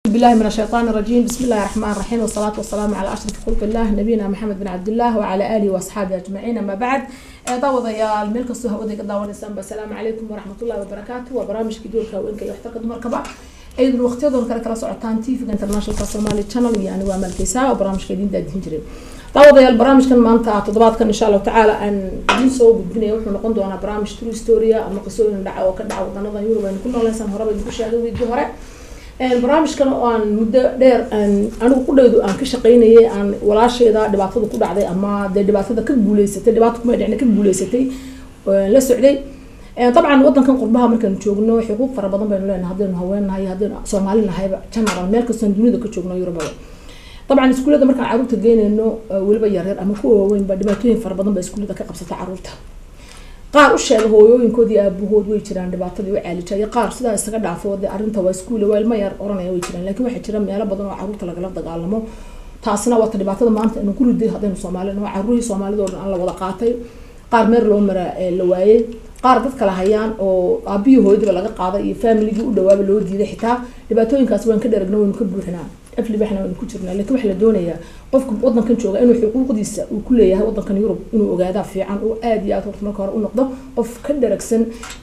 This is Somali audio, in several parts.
بالله من الشيطان الرجيم بسم الله الرحمن الرحيم والصلاة والسلام على أشرف خلق الله نبينا محمد بن عبد الله وعلى آله وأصحابه أجمعين أما بعد daawadayaal meel kastoo hawada ka daawanaysaanba asalaamu calaykum waraxmatullahi wabarakaatu waa barnaamijkii doorka haweenka iyo waxtarka dumarkaba aydan waqtiyadoon kale kala socotaan tvga internationalka somali channel iyo anigu amalkeysaa oo barnaamijka idiin daadihin jiray daawadayaal barnaamijkan maanta toddobaadkan insha allahu tacaala aan idiin soo gudbinaya wuxuu noqon doonaa barnaamij true storia ama qisooyin dhaca oo ka dhaca wadanadan yurub aynu ku nooleysaan horeba idinku sheegay wiigii hore barnaamijkan oo aan muddo dheer aan anigu qudhaydu aan ka shaqaynayay aan walaasheeda dhibaatada ku dhacday ama dee dhibaatada ka guuleysatay dhibaata kuma dhicna ka guuleysatay la socday dabcan wadankan qurbaha markaanu joogno xuquuq fara badan baynu leenahay haddaynu haweennahay haddaynu soomaali nahayba general meel kastoon dunida ka joogno yurubaba dabcan iskuullada markaan caruurta geynayno weliba yaryar ama kuwa waaweynba dhibaatooyin fara badan baa iskuullada ka qabsata caruurta qaar u sheega hooyooyinkoodii aabahood way jiraan dhibaatadii u caalija iyo qaar sidaa isaga dhaafo de arrinta waa iskuule waa ilma yar oranaya way jiraan laakiin waxaa jira meelo badan oo caruurta lagala dagaalamo taasina waata dhibaatada maanta inu ku riday haddaynu soomaali naho caruurihii soomaalida oo dhan aan la wada qaatay qaar meer loo mara la waayey qaar dad kala hayaan oo aabihii hooyadiba laga qaaday iyo familigii u dhawaaba loo diiday xitaa dhibaatooyinkaas waan ka dheragna waynu ka buuxinaa aflibaxna waynu ku jirnaa lakiin waxaa la doonayaa qofka wadankan jooga inuu xuquuqdiisa uu ku leeyahay wadankan yurub inuu ogaadaa fiican oo aada iyo aad horta marka hore u noqdo qof ka dharagsan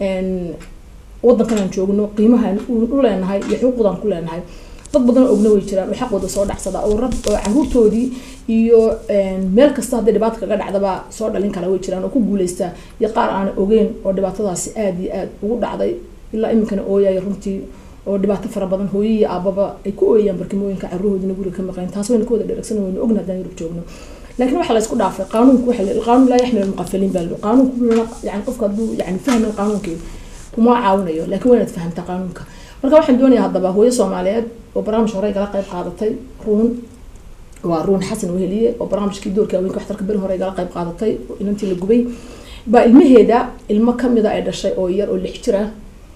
wadankan aan joogno qiimahaan u leenahay iyo xuquuqdaan ku leenahay dad badan oo ogna way jiraan oo xaqooda soo dhacsada oo rab oo caruurtoodii iyo meel kasta hadday dhibaata kaga dhacdaba soo dhalin kala way jiraan oo ku guuleysta iyo qaar aan ogeyn oo dhibaatadaasi aada iyo aada ugu dhacday ilaa iminkana ooyaya runtii oo dhibaato fara badan hooyo iyo aababa ay ku ooyayaan barkimooyinka caruurhoodina guriga ka maqayn taas wayna ka wada dheragsan waynu ogna haddaan yurub joogno laakiin waxaa la isku dhaafay qaanuunku waxa qaanuun laa yaxmil almuqafiliin baa qaanuunku yani qofka hadduu yani fahmin qaanuunkii kuma caawinayo laakiin waa inaad fahamtaa qaanuunka marka waxaan doonayaa haddaba hooyo soomaaliyeed oo barnaamij hore igala qayb qaadatay ruun waa ruun xasan weheliye oo barnaamijkii doorka haweenka waxtarka beri hore igala qayb qaadatay oo inantii la gubay baa ilmaheeda ilmo kamida ay dhashay oo yar oo lix jir ah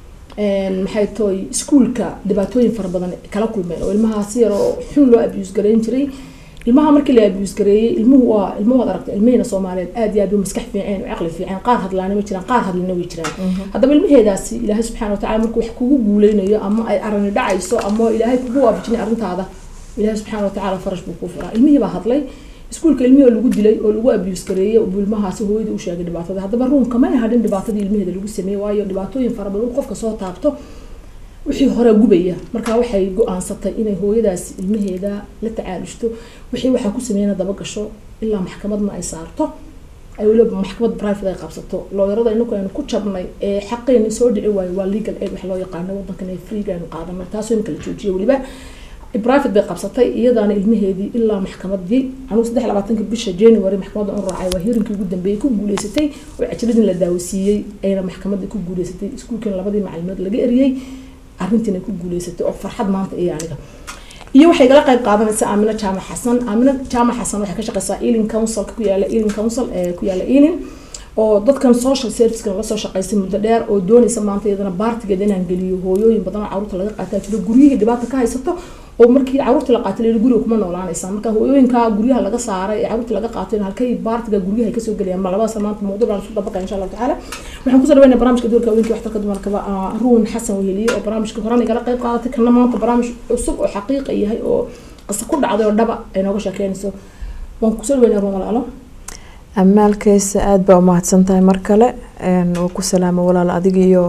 maxay tooy iskuulka dhibaatooyin fara badan kala kulmeen oo ilmahaasi yar oo xun loo abuse gareyn jiray ilmaha markii la abuse gareeyey ilmuhu waa ilmo waad aragtay ilmahina soomaaliyeed aad iyo aad u maskax fiiceen caqli fiiceen qaar hadlaana way jiraan qaar hadlina way jiraan haddaba ilmaheedaasi ilaahay subxaana watacala markuu wax kugu guuleynayo ama ay arani dhacayso ama ilaahay kugu waafajinay arrintaada ilaahay subxaana watacala farash buu kuu furaa ilmihii baa hadlay iskuulka ilmihii oo lagu dilay oo lagu abuse gareeyey buu ilmahaasi hooyadii u sheegay dhibaatada haddaba ruunka may hadhin dhibaatadii ilmaheeda lagu sameeyey waayo dhibaatooyin fara badan qofka soo taabto wixii hore gubaya markaa waxay go-aansatay inay hooyadaasi ilmaheeda la tacaalushto wixii waxaa ku sameeyana daba gasho ilaa maxkamadna ay saarto ay weliba maxkamad private ay qabsato looyarada inaku aynu ku jabnay ee xaqeeni soo dhici waayo waa legal aid wax loo yaqaano wadankan ee freega aynu qaadano taasoo imika la joojiyo weliba private bay qabsatay iyadaana ilmaheedii ilaa maxkamadii anugu saddex labaatanka bisha january maxkamadda u raacay waa hirinkii ugu dambeeyey ku guuleysatay oo cajiradin la daawasiiyey ayna maxkamadda ku guuleysatay iskuulkan labadii macalimood laga eriyey arrintiina ku guuleysatay oo farxad maanta iyo aniga iyo waxay gala qayb qaadanaysaa aamino jaamac xasan aamino jaamac xasan waxay ka shaqeysaa ealing councilka ku yaala ealing council ee ku yaala ealing oo dadkan social servicekan lasoo shaqeysay muddo dheer oo doonaysa maanta iyadana baartigeeda inaan geliyo hooyooyin badan oo caruurta laga qaataa jiro guryihii dhibaata ka haysato oo markii caruurtii la qaatay leeli guriga kuma noolaanaysaa marka hooyooyinka guryaha laga saaray ee caruurtii laga qaatay halkay baartiga guryaha ay kasoo gelayaan ma labadaas maanta mawduuc baan isku dabaqaya insha allahu tacaala waxaan kusoo dhaweynaa barnaamijka doorka haweenkii waxtarka dumarkaba ruun xasan weheliye oo barnaamijka horena igala qayb qaadatay kana maanta barnaamij cusub oo xaqiiqa yahay oo qisa ku dhacday oo dhaba ay nooga sheekeynayso waan kusoo dhaweynaa ruun walaalo amaalkeysa aada baa umahadsan tahay mar kale waa ku salaamo walaal adiga iyo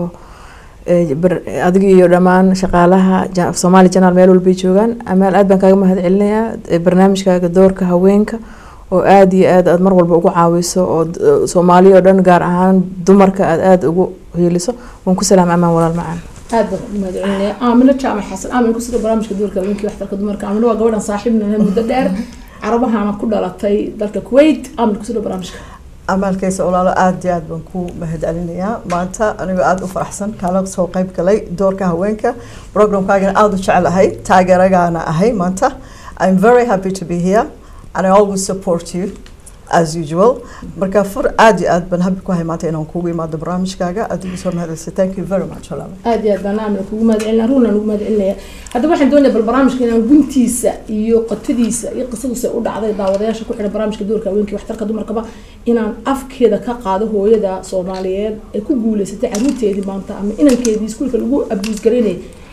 adiga iyo dhammaan shaqaalaha soomaali janaal meel walbay joogaan amaal aad baan kaaga mahad celinayaa barnaamijkaaga doorka haweenka oo aada iyo aad aad mar walba ugu caawiso oo soomaaliya oo dhan gaar ahaan dumarka aad aada ugu hiiliso waan ku salaama amaan walaal macaan aad baan ugu mahad celinaya aamino jaamac xasan aamin kusida barnaamijka doorka haweenkii waxtarka dumarka aamino waa gabadhan saaxiibna muddo dheer carabahana ku dhalatay dalka kuwait aamin kusida barnaamijka amaalkeysa olaalo aada iyo aad baan ku mahad celinayaa maanta anigoo aada u faraxsan kaala soo qeyb galay doorka haweenka programkaagana aada u jecelahay taageeragaana ahay maanta i'm very happy to be here and i always support you as usual marka fur aada iyo aad baan habi ku hay maanta inaan kugu imaado barnaamijkaaga aad ugu soo mahadcelisay thank you very much olaalo aada iyo aad baan aamina kugu mahad celinaya ruunan ugu mahad celinaya haddaba waxaan doonaya bal barnaamijka inaan guntiisa iyo qotadiisa iyo qisadusa u dhacday daawadayaasha ku xidhan barnaamijka doorka haweenkii waxtarka dumarkaba inaan afkeeda ka qaado hooyada soomaaliyeed ee ku guuleysatay caruurteedii maanta ama inankeedii iskuulka lagu abuus garaynayay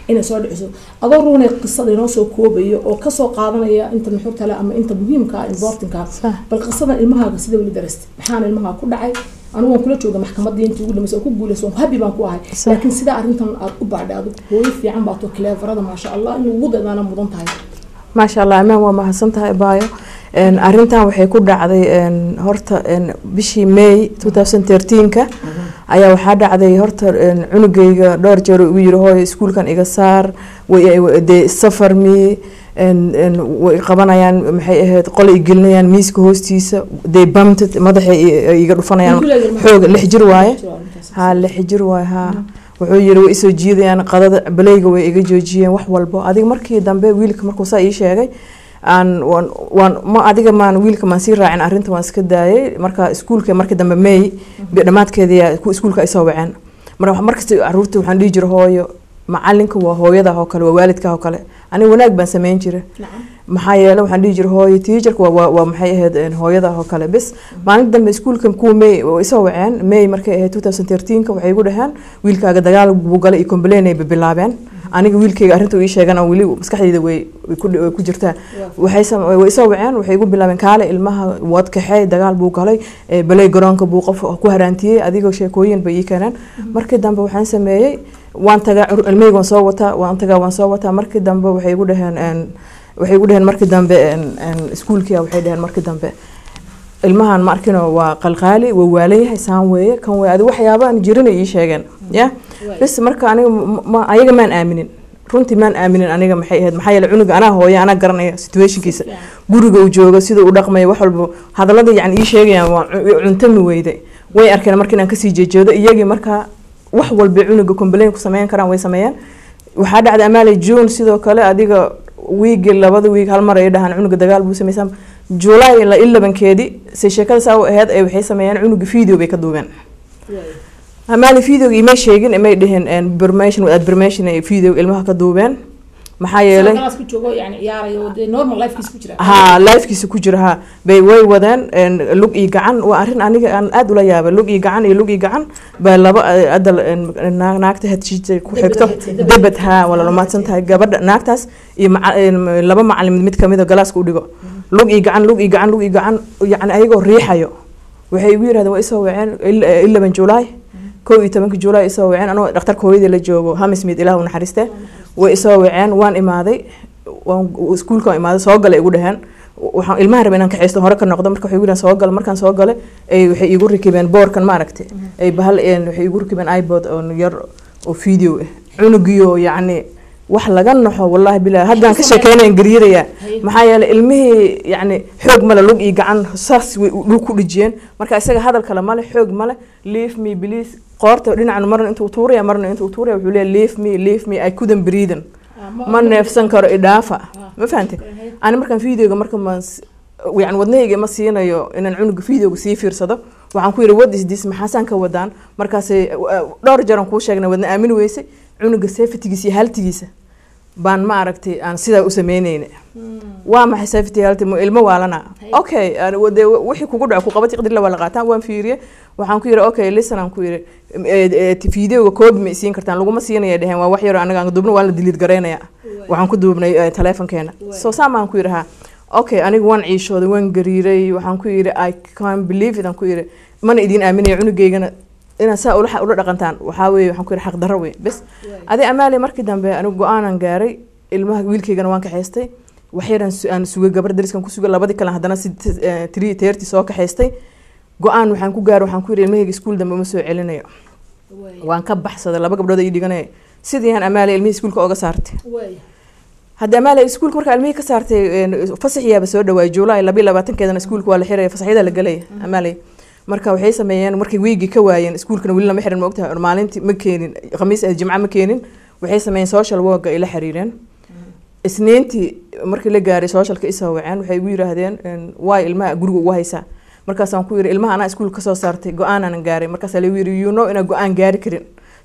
inay soo dhiciso adoo ruunay qisada inoo soo koobayo oo kasoo qaadanaya inta nuxurtale ama inta muhiimka ah importanka Sax. bal qisadan ilmahaaga sida weli darastay maxaana ilmahaa ku dhacay anigu waan kula jooga maxkamadii intii ugu dambeysay oo ku guulayso waan habi baan ku ahay Sax. laakiin sidaa arrintan aad u baadhay adigu hooyo fiican baa too cleverada maasha allah in ugu dadaana mudan tahay maasha allah amaan waa mahadsan tahay baayo Een, arrintan waxay ku dhacday een, horta een, bishii may 2013ka ayaa waxaa dhacday horta een, cunugayga dhowr jeer uu igu yiri hooyo iskuulkan iga saar way- way- dee safar mi een, een, way qabanayaan maxay ahayd qole i gelinayaan miiska hoostiisa dee bamted madaxa i- iga dhufanayaan xoog lix jir waaye haa lix jir waay haa wuxuu yiri way isoo jiidayaan qadada baleyga way iga joojiyeen wax walbo adiga markii dambe wiilka markuu saa ii sheegay aan waan waan ma adiga maan wiilka maan sii raacin arrinta waan iska daayay marka iskuulka markii dambe may dhammaadkeedii ku iskuulka ay soo waceen marka markasta caruurta waxaan dhihi jiray hooyo macalinka waa hooyada oo kale waa waalidka oo kale aniga wanaag baan samayn jiray maxaa yeele waxaan dhihi jiray hooyo tiijarka waa waa waa maxay ahayd een, hooyada oo kale bis maalin dambe iskuulka kuwa may oo isoo waceen may markay ahayd 2013ka waxay igu dhaheen wiilkaaga dagaal buu galay iyo complain ay bilaabeen aniga wiilkayga arrinta uu ii sheegan oo weli maskaxdayda way way ku way ku jirtaa waxay sam- way isoo waceen waxay igu bilaabeen kaale ilmaha waad kaxee dagaal buu galay ee, balay garoonka buu qof ku haraantiyey adigoo sheekooyin bay ii keeneen markii dambe waxaan sameeyey waan tagaa cur- ilmahayga waan soo wataa waan tagaa waan soo wataa markii dambe waxay igu dhaheen een, waxay igu dhaheen markii dambe een, een, iskuulkia waxay dhaheen markii dambe ilmahan ma arkino waa qalqaali waa waalan yahay saan weeye kan weeye adi waxyaaba aan jirin ay ii sheegeen ya bas marka aniga ma- ma ayaga maan aaminin runtii maan aaminin aniga maxay ahayd maxaa yeele cunuga anaa hooya anaa garanaya situationkiisa guriga uu joogo sida uu dhaqmayo wax walba hadallada yani ii sheegayaan waa cu- cuntami weyde way arkeen marka inaan kasii jeejeedo iyagii markaa wax walba cunuga complain ku sameyn karaan way sameeyeen waxaa dhacday amaale june sidoo kale adiga wiigi labada wiig hal mar ay dhahaan cunuga dagaal buu sameysaan july la ilabankeedii se sheekada saa u aheyd ay waxay sameeyeen cunuga video bay ka duubeen amaale videoga imay sheegin imay dheheen permission without permission ay video ilmaha ka duubeen maxaa yeelay ku joogo yani ciyaarayo dee normal lifekiisa ku jira haa lifekiisa ku jira haa bay way wadeen een, lug iyo gacan waa arrin aniga aan aad ula yaabay lug iyo gacan iyo lug iyo gacan baa laba eh, adal een, naag- naagta hedshiita ku Debed xigto ahayd, debed. debed haa waa la mahadsan tahay gabadha naagtaas iyo maca- een, laba macalin mid kamid a galaaska u dhigo lug iyo gacan lug iyo gacan lug iyo gacan yani ayagoo riixayo waxay igu yidhahdeen waa isoo waceen ilaban julaay kow iyo tobanka julaay isoo waceen anoo dhakhtarka hooyadii la joogo hamismid ilaah u naxariiste way isoo waceen waan imaaday waan iskuulka waan imaaday soo gala igu dhaheen waxaan ilmaha raba inaan kaxaysto hore ka noqdo marka waxay igu dhaheen soo gala markaan soo gale ay waxay igu rakibeen boorkan maaragtay ay bahal een, waxay igu rakibeen ipod oo yar oo video ah cunugiyo yacni wax laga naxo wallaahi bilaa haddaan ka sheekeynayan garyarayaa maxaa yeelay ilmihii yacni xoog male lug iyo gacan saas way dhul ku dhijiyeen marka isaga hadal kale male xoog male leave me please qoorta dhinacan marna intuu tuuraya marna intuu tuuraya wuxuu leeyahay leave me leave me I couldn't breathe ma neefsan karo idhaafa ma fahante ani markaan videoga marka ma yani wadnahayga ma siinayo inaan cunuga videoga sii fiirsado waxaan ku yidhi what is this maxaasaan ka wadaan markaasay dhowr jeer aan kuu sheegnay wadna aamini weysay cunuga safetygiisa iyo haltigiisa baan ma aragtay aan sidaa u sameyneyna waa maxay safety halti mu ilmo waalana okay aan- dee wixii kugu dhaco ku qabati qadri la waa la qaataan waan fiiriye waxaan ku yidhi okay listen aan ku yidhi eh, eh, videoga koobi ma isiin kartaan laguma siinaya dheheen waa wax yar anaga aan duubna waa la diliid garaynaya waxaan ku duubnay eh, taleefonkeena so saamaan ku yidhi ha okay aniga waan ciishooday waan gariiray waxaan ku yidhi i can believe it aan ku yidhi mana idin aaminaya cunugeygana inaad saa ula ula dhaqantaan waxaa weeye waxaan ku yidhi xaqdarro wey bes adi amaali markii dambe anigu go-aanan gaaray ilmaha wiilkaygana waan kaxaystay waxyaran aan sugay gabar dariskan ku sugay labadii kale haddana si tiri teerti soo kaxaystay go-aan waxaan ku gaaray waxaan ku yidhi ilmahayga iskuul dambe uma soo celinayo waan ka baxsaday laba gabdhood ay dhiganaya sidii aan amaali ilmihii iskuulka oga saartay hadda amaale iskuulka markaa ilmihii ka saartay een, fasaxiyaaba soo dhawaay juulaay labiyo labaatankeedana iskuulka waa la xiraya fasaxyada la gelaya amaale marka waxay sameeyeen markay wiigii ka waayeen iskuulkana weli lama xirin ma ogtahay maalintii ma keenin khamiis ah jimco ma keenin waxay sameeyeen social work ay la xiriireen isniintii markii la gaaray socialka isoo waceen waxay igu yiraahdeen een, waay ilmaha guriga ugu haysaa markaasaan ku yidhi ilmaha anaa iskuulka kasoo saartay go-aanaan gaaray markaasaa lagu yidhi you know inaa go-aan gaari karin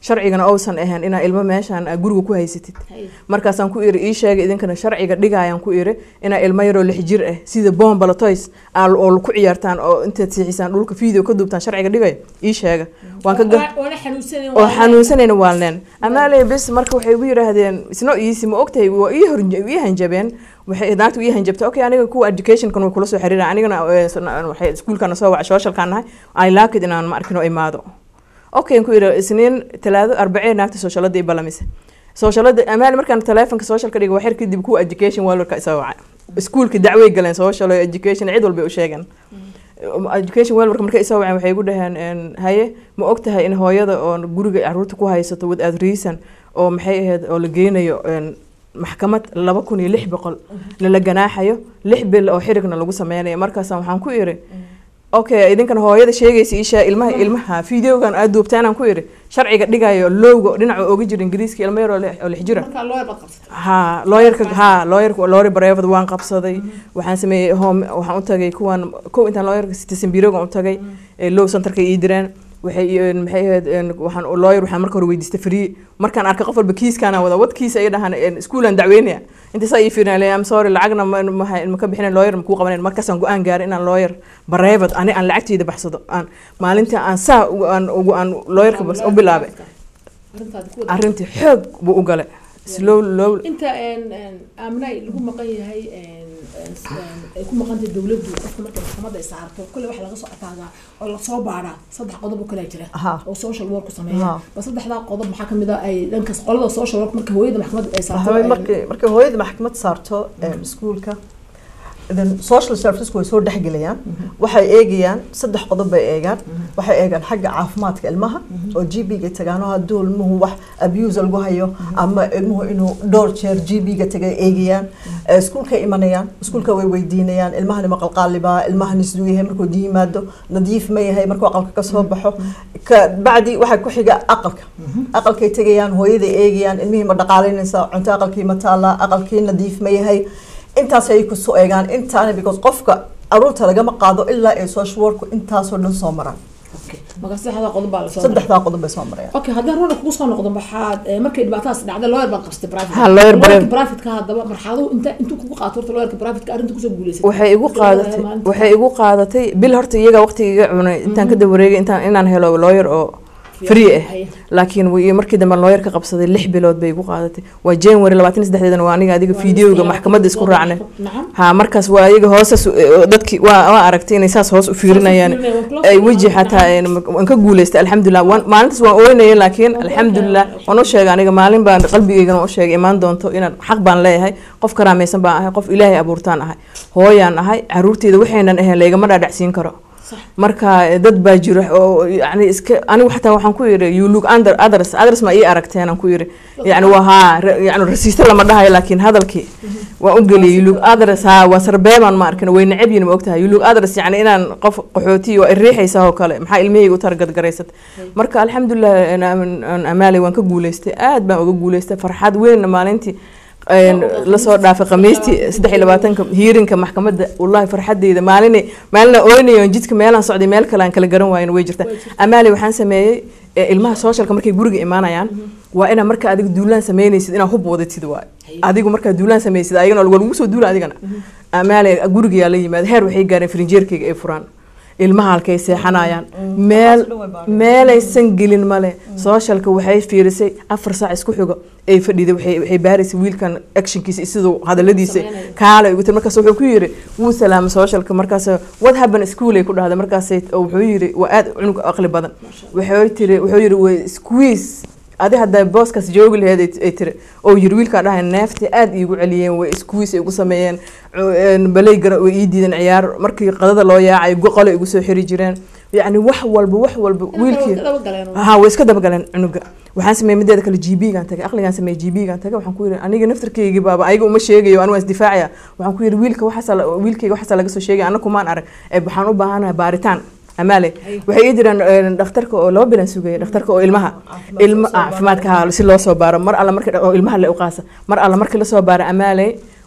sharcigana ousan ahayn inaa ilmo meeshaan aa guriga ku haysatid markaasaan ku iri ii sheegay idinkana sharciga dhigayaan ku iri inaa ilmo yaroo lix jir ah sida bombala toys aa oo ku ciyaartaan oo intaad siixisaan dhulka video ka duubtaan sharciga dhigayo ii sheega waan ka ga- oona xanuunsanen oo xanuunsanayna waalneen amaale bes marka waxay ugu yidhaahdeen isno iisi ma ogtahay waa ii hor ii hanjabeen waxay naagta ii hanjabtay okay aniga kuwa educationkan way kula soo xiriiraan anigana eh, sna- waxay iskuulkana soo waca socialkaan nahay i like it inaan ma arkin oo imaado okay aan ku yidhi isniin talaado arbacee naagta socialada i balamise socialada amaale markaan taleefonka socialka dhiga waxyar kadib kuwa education walwarka isoo waca iskuulka dacway galeen social iyo education cid walbay u sheegeen education welwarka markay isoo waceen waxay igu dhaheen een, haye ma og tahay in hooyada oo guriga caruurta ku haysato without reason oo maxay ahayd oo la geynayo een, maxkamad laba kun iyo lix boqol lala ganaaxayo lix bil oo xirigna lagu sameynayo markaasa waxaan ku iri okay idinkan hooyada sheegaysa isha ilmaha ilmaha videogan aad duubtaan aan ku iri sharciga dhigayo lowga dhinaca oga jira ingiriiska ilmo yaroo lix- oo lix jira markaa loo yarbad qabsata ha lawyerka ha lawyerka lawyer bareefad waan qabsaday waxaan sameeyey home waxaan u tagay kuwan kow intaan lawyerka citizen bureau u tagay ee low centerka ii direen waxay ii- maxay ahayd een, waxaan lawyer waxaan marka hore weydiistay free markaan arkay qof walba kiiskaana wada wad kiis ay dhahaan een, iskuulaan dacweynaya inta saa ii fiirinay am sorry lacagna ma ma- ma ka bixinayn lawyer ma kuu qabanayn markaasaan go-aan gaaray inaan lawyer bareefad ani aan lacagteyda baxsado aan maalintii aan saa ugu- aan ugu aan lawyerka bas u bilaabay arrintaadi ku wada arrintii xoog buu u galay slow low inta een, een, aaminay lagu maqan yahay een, een, een, ay ku maqan tahay dowladdu qofka marka maxkamadda ay saarto kule waxa laga soo ataagaa oo lasoo baaraa saddex qodob oo kale jira Aha. oo social work sameeya Aha. ba saddexdaa qodob maxaa kamid ah ay dhankaas qolada social work marka hooyada maxkamadda ay saarto Waxaway een, markay markay hooyada maxkamad saarto em, iskuulka then social services way soo dhexgelayaan waxay eegayaan saddex qodob bay eegaan waxay eegaan xagga caafimaadka ilmaha oo g b ga tagaano hadduu ilmuhu wax abuse lagu hayo ama ilmuhu inuu dhowr jeer g b ga tagay eegayaan Eh, iskuulkay imanayaan iskuulka way weydiinayaan ilmahani ma qalqaalibaa ilmahani siduu yahay markuu yimaado nadiif ma yahay markuu aqalka ka soo baxo ka bacdi waxaa ku xiga aqalka aqalkay tegayaan hooyaday eegayaan ilmihii ma dhaqaalaynaysaa cunto aqalkii ma taallaa aqalkii nadiif ma yahay intaas ay ku soo eegaan intaana because qofka aruurta lagama qaado ilaa ay social worku intaasoo dhan soo maraan okay. marka saddexdaa qodob baa lasoo saddexdaa qodob bay soo marayaan okay haddaan runa kugu soo noqdo maxaad eh, markay dhibaatadaas dhacday lawyer baan qabsatay private Ha, lawyer private. private-ka haddaba marxaladuhu inta intuu kugu qaato horta lawyerka private-ka arrinta kusoo guuleysatay waxay igu qaadatay waxay igu qaadatay bil horta iyaga waqtiga iga cunay intaan ka dawareegay intaan inaan helo lawyer oo free ah Haye. laakiin way- markii dambe lawyer ka qabsaday lix bilood bay igu qaadatay waa january labaatan iyo saddexdeedana waa aniga adiga videoga maxkamadda isku raacnay nacam ha markaas waa iyaga hoosas dadki waa waa aragtay inay saas hoos u fiirinayaan fiirinayaan, waa kula ay fiirinayaan, weji xataa een, waan ka guuleystay alxamdulilah waan- maalintaas waan ooynayay laakiin alxamdulilah waan u sheegay aniga maalin baan qalbigeygana u sheegay imaan doonto inaan xaq baan leeyahay qof karaamaysan baan ahay qof ilaahay abuurtaan ahay hooyaan ahay caruurteyda waxaynan ahayn laygama dhaadhacsiin karo Sax. marka eh, dad baa jira oo yani iska anigu xataa waxaan ku yiri you look under others others ma ii aragteen aan ku yiri yani waa haa ra- yani rasiista lama dhahayo laakiin hadalkii waan u geliyay you look others haa waa sarbeebaan ma arkin way necab yihin ma ogtahay you look others yani inaan qof qaxooti waa iriixaysaa oo kale maxaa ilmahayga u targadgaraysat marka alxamdulilah aan- aan- aan amaalay waan ka guuleystay aad baan uga guuleystay farxad weynna maalintii een, lasoo dhaafay khamiistii saddex iyo labaatanka hiirinka maxkamadda wallahi farxadeyda maalin maalina oynayo jidka meelaan socday meel kale aan kala garan waayin way jirta amaali waxaan sameeyey ee, ilmaha socialka markay guriga imaanayaan waa inaa marka adiga duulaan sameynaysid inaa hub wadatid waay adigu markaa duulaan sameysid ayagana waa lagu soo duula adigana amaali gurigayaa la yimaada heer waxay gaareen frinjeerkayga ay furaan ilmaha halkay seexanayaan meel meelaysan gelin male socialka waxay fiirisay afar saac isku xigo ay fadhiday waxay waxay baaraysay wiilkan actionkiisa iyo siduu hadaladiisa Sameynaya. kaala ugu tiri markaas wuxuu ku yiri wuu salaamay socialka markaas what happened school ay ku dhahday markaas wuxuu yiri waa aad cunug aqli badan wuxuu tiri wuxuu yiri way squeeze adi hadday booskaas joogi laheyd ay- ay tiri oo yiri wiilkaa dhahay neefta aad iigu celiyeen way squeeze ay igu sameeyeen cu- een, balay gara way ii diideen ciyaar markii qadada loo yaacay goqole igu soo xiri jireen yacni wax walba wax walba wiilkii daba galeen ها way iska dabagaleen cunuga waxaan sameeyay mideeda kale GB-gaan tagay aqligaan sameeyay GB-gaan tagay waxaan ku yiri aniga naftarkeyga baaba ayaga uma sheegayo aniga waan isdifaacaya waxaan ku yiri wiilka waxaas wiilkayga waxaas laga soo sheegay anagu maan arag ee waxaan u baahanahay baaritaan amaale waxay ii jiraan een, dhakhtarka oo laba bilan sugaya dhakhtarka oo ilmaha ilma caafimaadka ha si loo soo baaro mar alla markii oo ilmaha la uqaasa mar alla markii la soo baaro amaale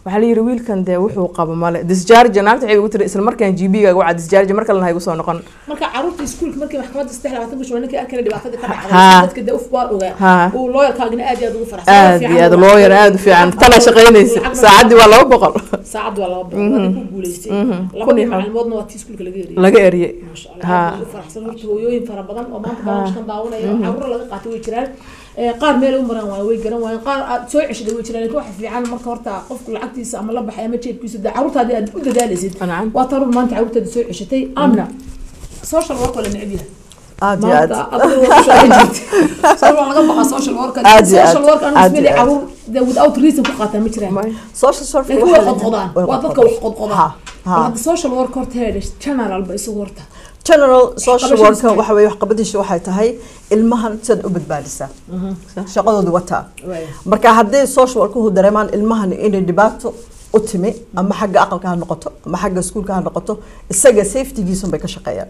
waxaa la yidhi wiilkan dee wuxuu qabo male disjarge naagta waxay ugu tiri isla markaan g b gaaga wacaa disjarge mar kalena ha igu soo noqon marka caruurta iskuulka markii maxkamadda saddex labaatan bisha ninkii arkana dhibaatada ka Ha. dhacday dadka dee uf baa ogaa Ha. uu looyarkaagina aad iyo aad ugu faraxsan aad iyo aad looyar aad u fiican tana shaqaynaysa saacaddii waa laba boqol saacad waa laba boqol waa ku guuleystay Mhm. labadii Kun iyo macalimoodna waa tii iskuulka laga eriyay laga eriyey maasha Ha. allah aad bay u faraxsan horta hooyooyin fara badan oo maanta barnaamijkan daawanaya oo caruur laga qaatay way jiraan Ee, qaar meel u maraan waayo way garan waayeen qaar aad soo ceshaday way jiraan laakiin waxa fiican marka horta qofku lacagtiisa ama la baxay ama jeebkiisa dee caruurtaadii aad u dadaalaysid nacam waa taruur maanta caruurtaada soo ceshatay amna social work waa la neceb yahay aad iyo aad maanta adiga waa ku shaqayn jirtay social waa laga baqa social work Aad iyo aad. social work anu Aad iyo ismali aad. caruur dee without reason ku qaataa ma jiraan May. social service laakiin way waxaa la- qodqodaan way waa dadka wax qodqodaan Ha, ha. hadda social work horta heedhe general ba isugu horta general social Waxqabashadiisa worker waxa weeye waxqabadiisu waxay tahay ilmahan sidaad u badbaadisaa shaqadooda wataa Waaya. marka hadday social workuhu dareemaan ilmahan inay dhibaato u timi ama xagga aqalka ha noqoto ama xagga iskuulka ha noqoto isaga safetygiisun bay ka shaqeeyaan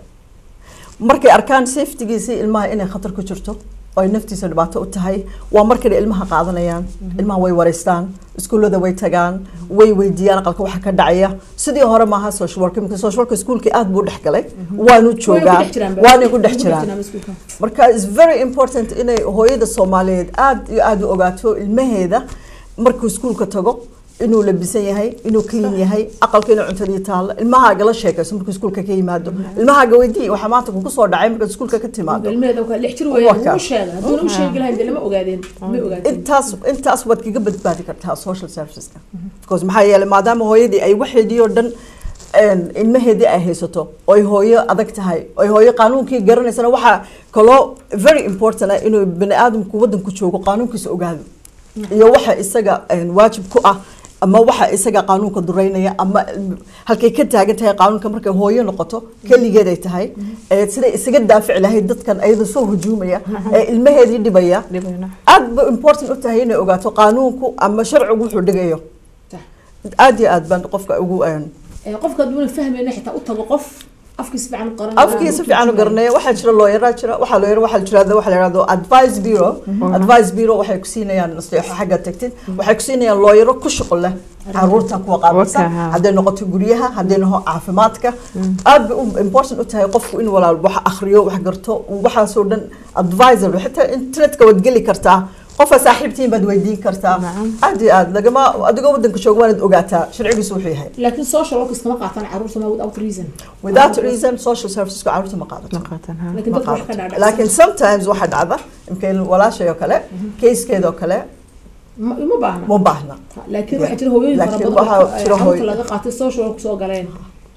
markay arkaan safetygiisii ilmaha inay khatar ku jirto oo ay naftiisa dhibaato u tahay waa markay ilmaha qaadanayaan ilmaha way wareystaan iskuullada way tagaan way weydiiyaan aqalka waxa ka dhacaya sidii hore maaha social work imika social work iskuulkii aad buu dhex galay waanu joogaa waanay ku dhex jiraan marka is very important inay hooyada soomaaliyeed aad iyo aad u ogaato ilmaheeda markuu iskuulka tago inuu labisan yahay inuu clean yahay aqalka inuu cuntadii taalo ilmahaaga la sheekayso markuu iskuulka ka yimaado ilmahaaga weydii waxaa maanta kugu soo dhacay markaad iskuulka ka timaado ilmaheeda waa lix jir Waa weeyaan kaa. wuu sheegay hadduuna u sheegi lahayn dee lama ogaadeen ma ogaadeen intaas intaas waad kaga badbaadi kartaa social serviceska because maxaa yeelay maadaama hooyadii ay waxeedii oo dhan een, ilmaheedii ay haysato oy hooyo adag tahay oy hooyo qaanuunkii garanaysana waxaa kaloo very important ah inuu bani aadamku wadanku joogo qaanuunkiisa ogaado iyo waxa isaga een, waajib ku ah ama waxa isaga qaanuunka dureynaya ama halkay ka taagan tahay qaanuunka markay hooyo noqoto keligeed ay tahay ee siday isaga daafici lahayd dadkan ayada soo hujuumaya ee ilmaheedii dhibaya dhibayna aad ba important u tahay inay ogaato qaanuunku ama sharcigu wuxuu dhigayo Sax. aad iyo aad baan qofka ugu een, Ee, qofka hadduuna fahmayna xitaa u tago qof afkiisa fiican u qaran afkiisa fiican u garanaya waxaa jira looyaraa jira waxaa looyara waxaa jira waxa la yihahdo advice bureau advice bureau waxay ku siinayaan nasteexo xagga tagtid waxay ku siinayaan looyaro ku shuqul leh caruurta kuwa qaabilsan Waka, ha. hadday noqoto guryaha hadday noqo caafimaadka aad bay u important u tahay qofku in walaal wax akhriyo wax garto waxaasoo dhan advisor xitaa internetka waad geli kartaa qofa saaxiibtiin baad weydiin kartaa Nacam. aad iyo aad lagama adigoo wadanka jooga waanaad ogaataa sharcigiisu wuxuu yahay laakiin social workers kama qaataan caruurta ma without reason without reason social serviceska caruurta ma qaadato ma qaataan ha laakiin ma dadka wax ka qaadato dhaadhacsan laakiin sometimes waxaa dhacda imkeen walaashay oo kale keyskeeda oo kale ma uma baahna ma baahna laakiin waxaa jira hooyooyin fara Laakiin badan waxaa oo jira caruurta hooy- laga qaatay social work soo galeen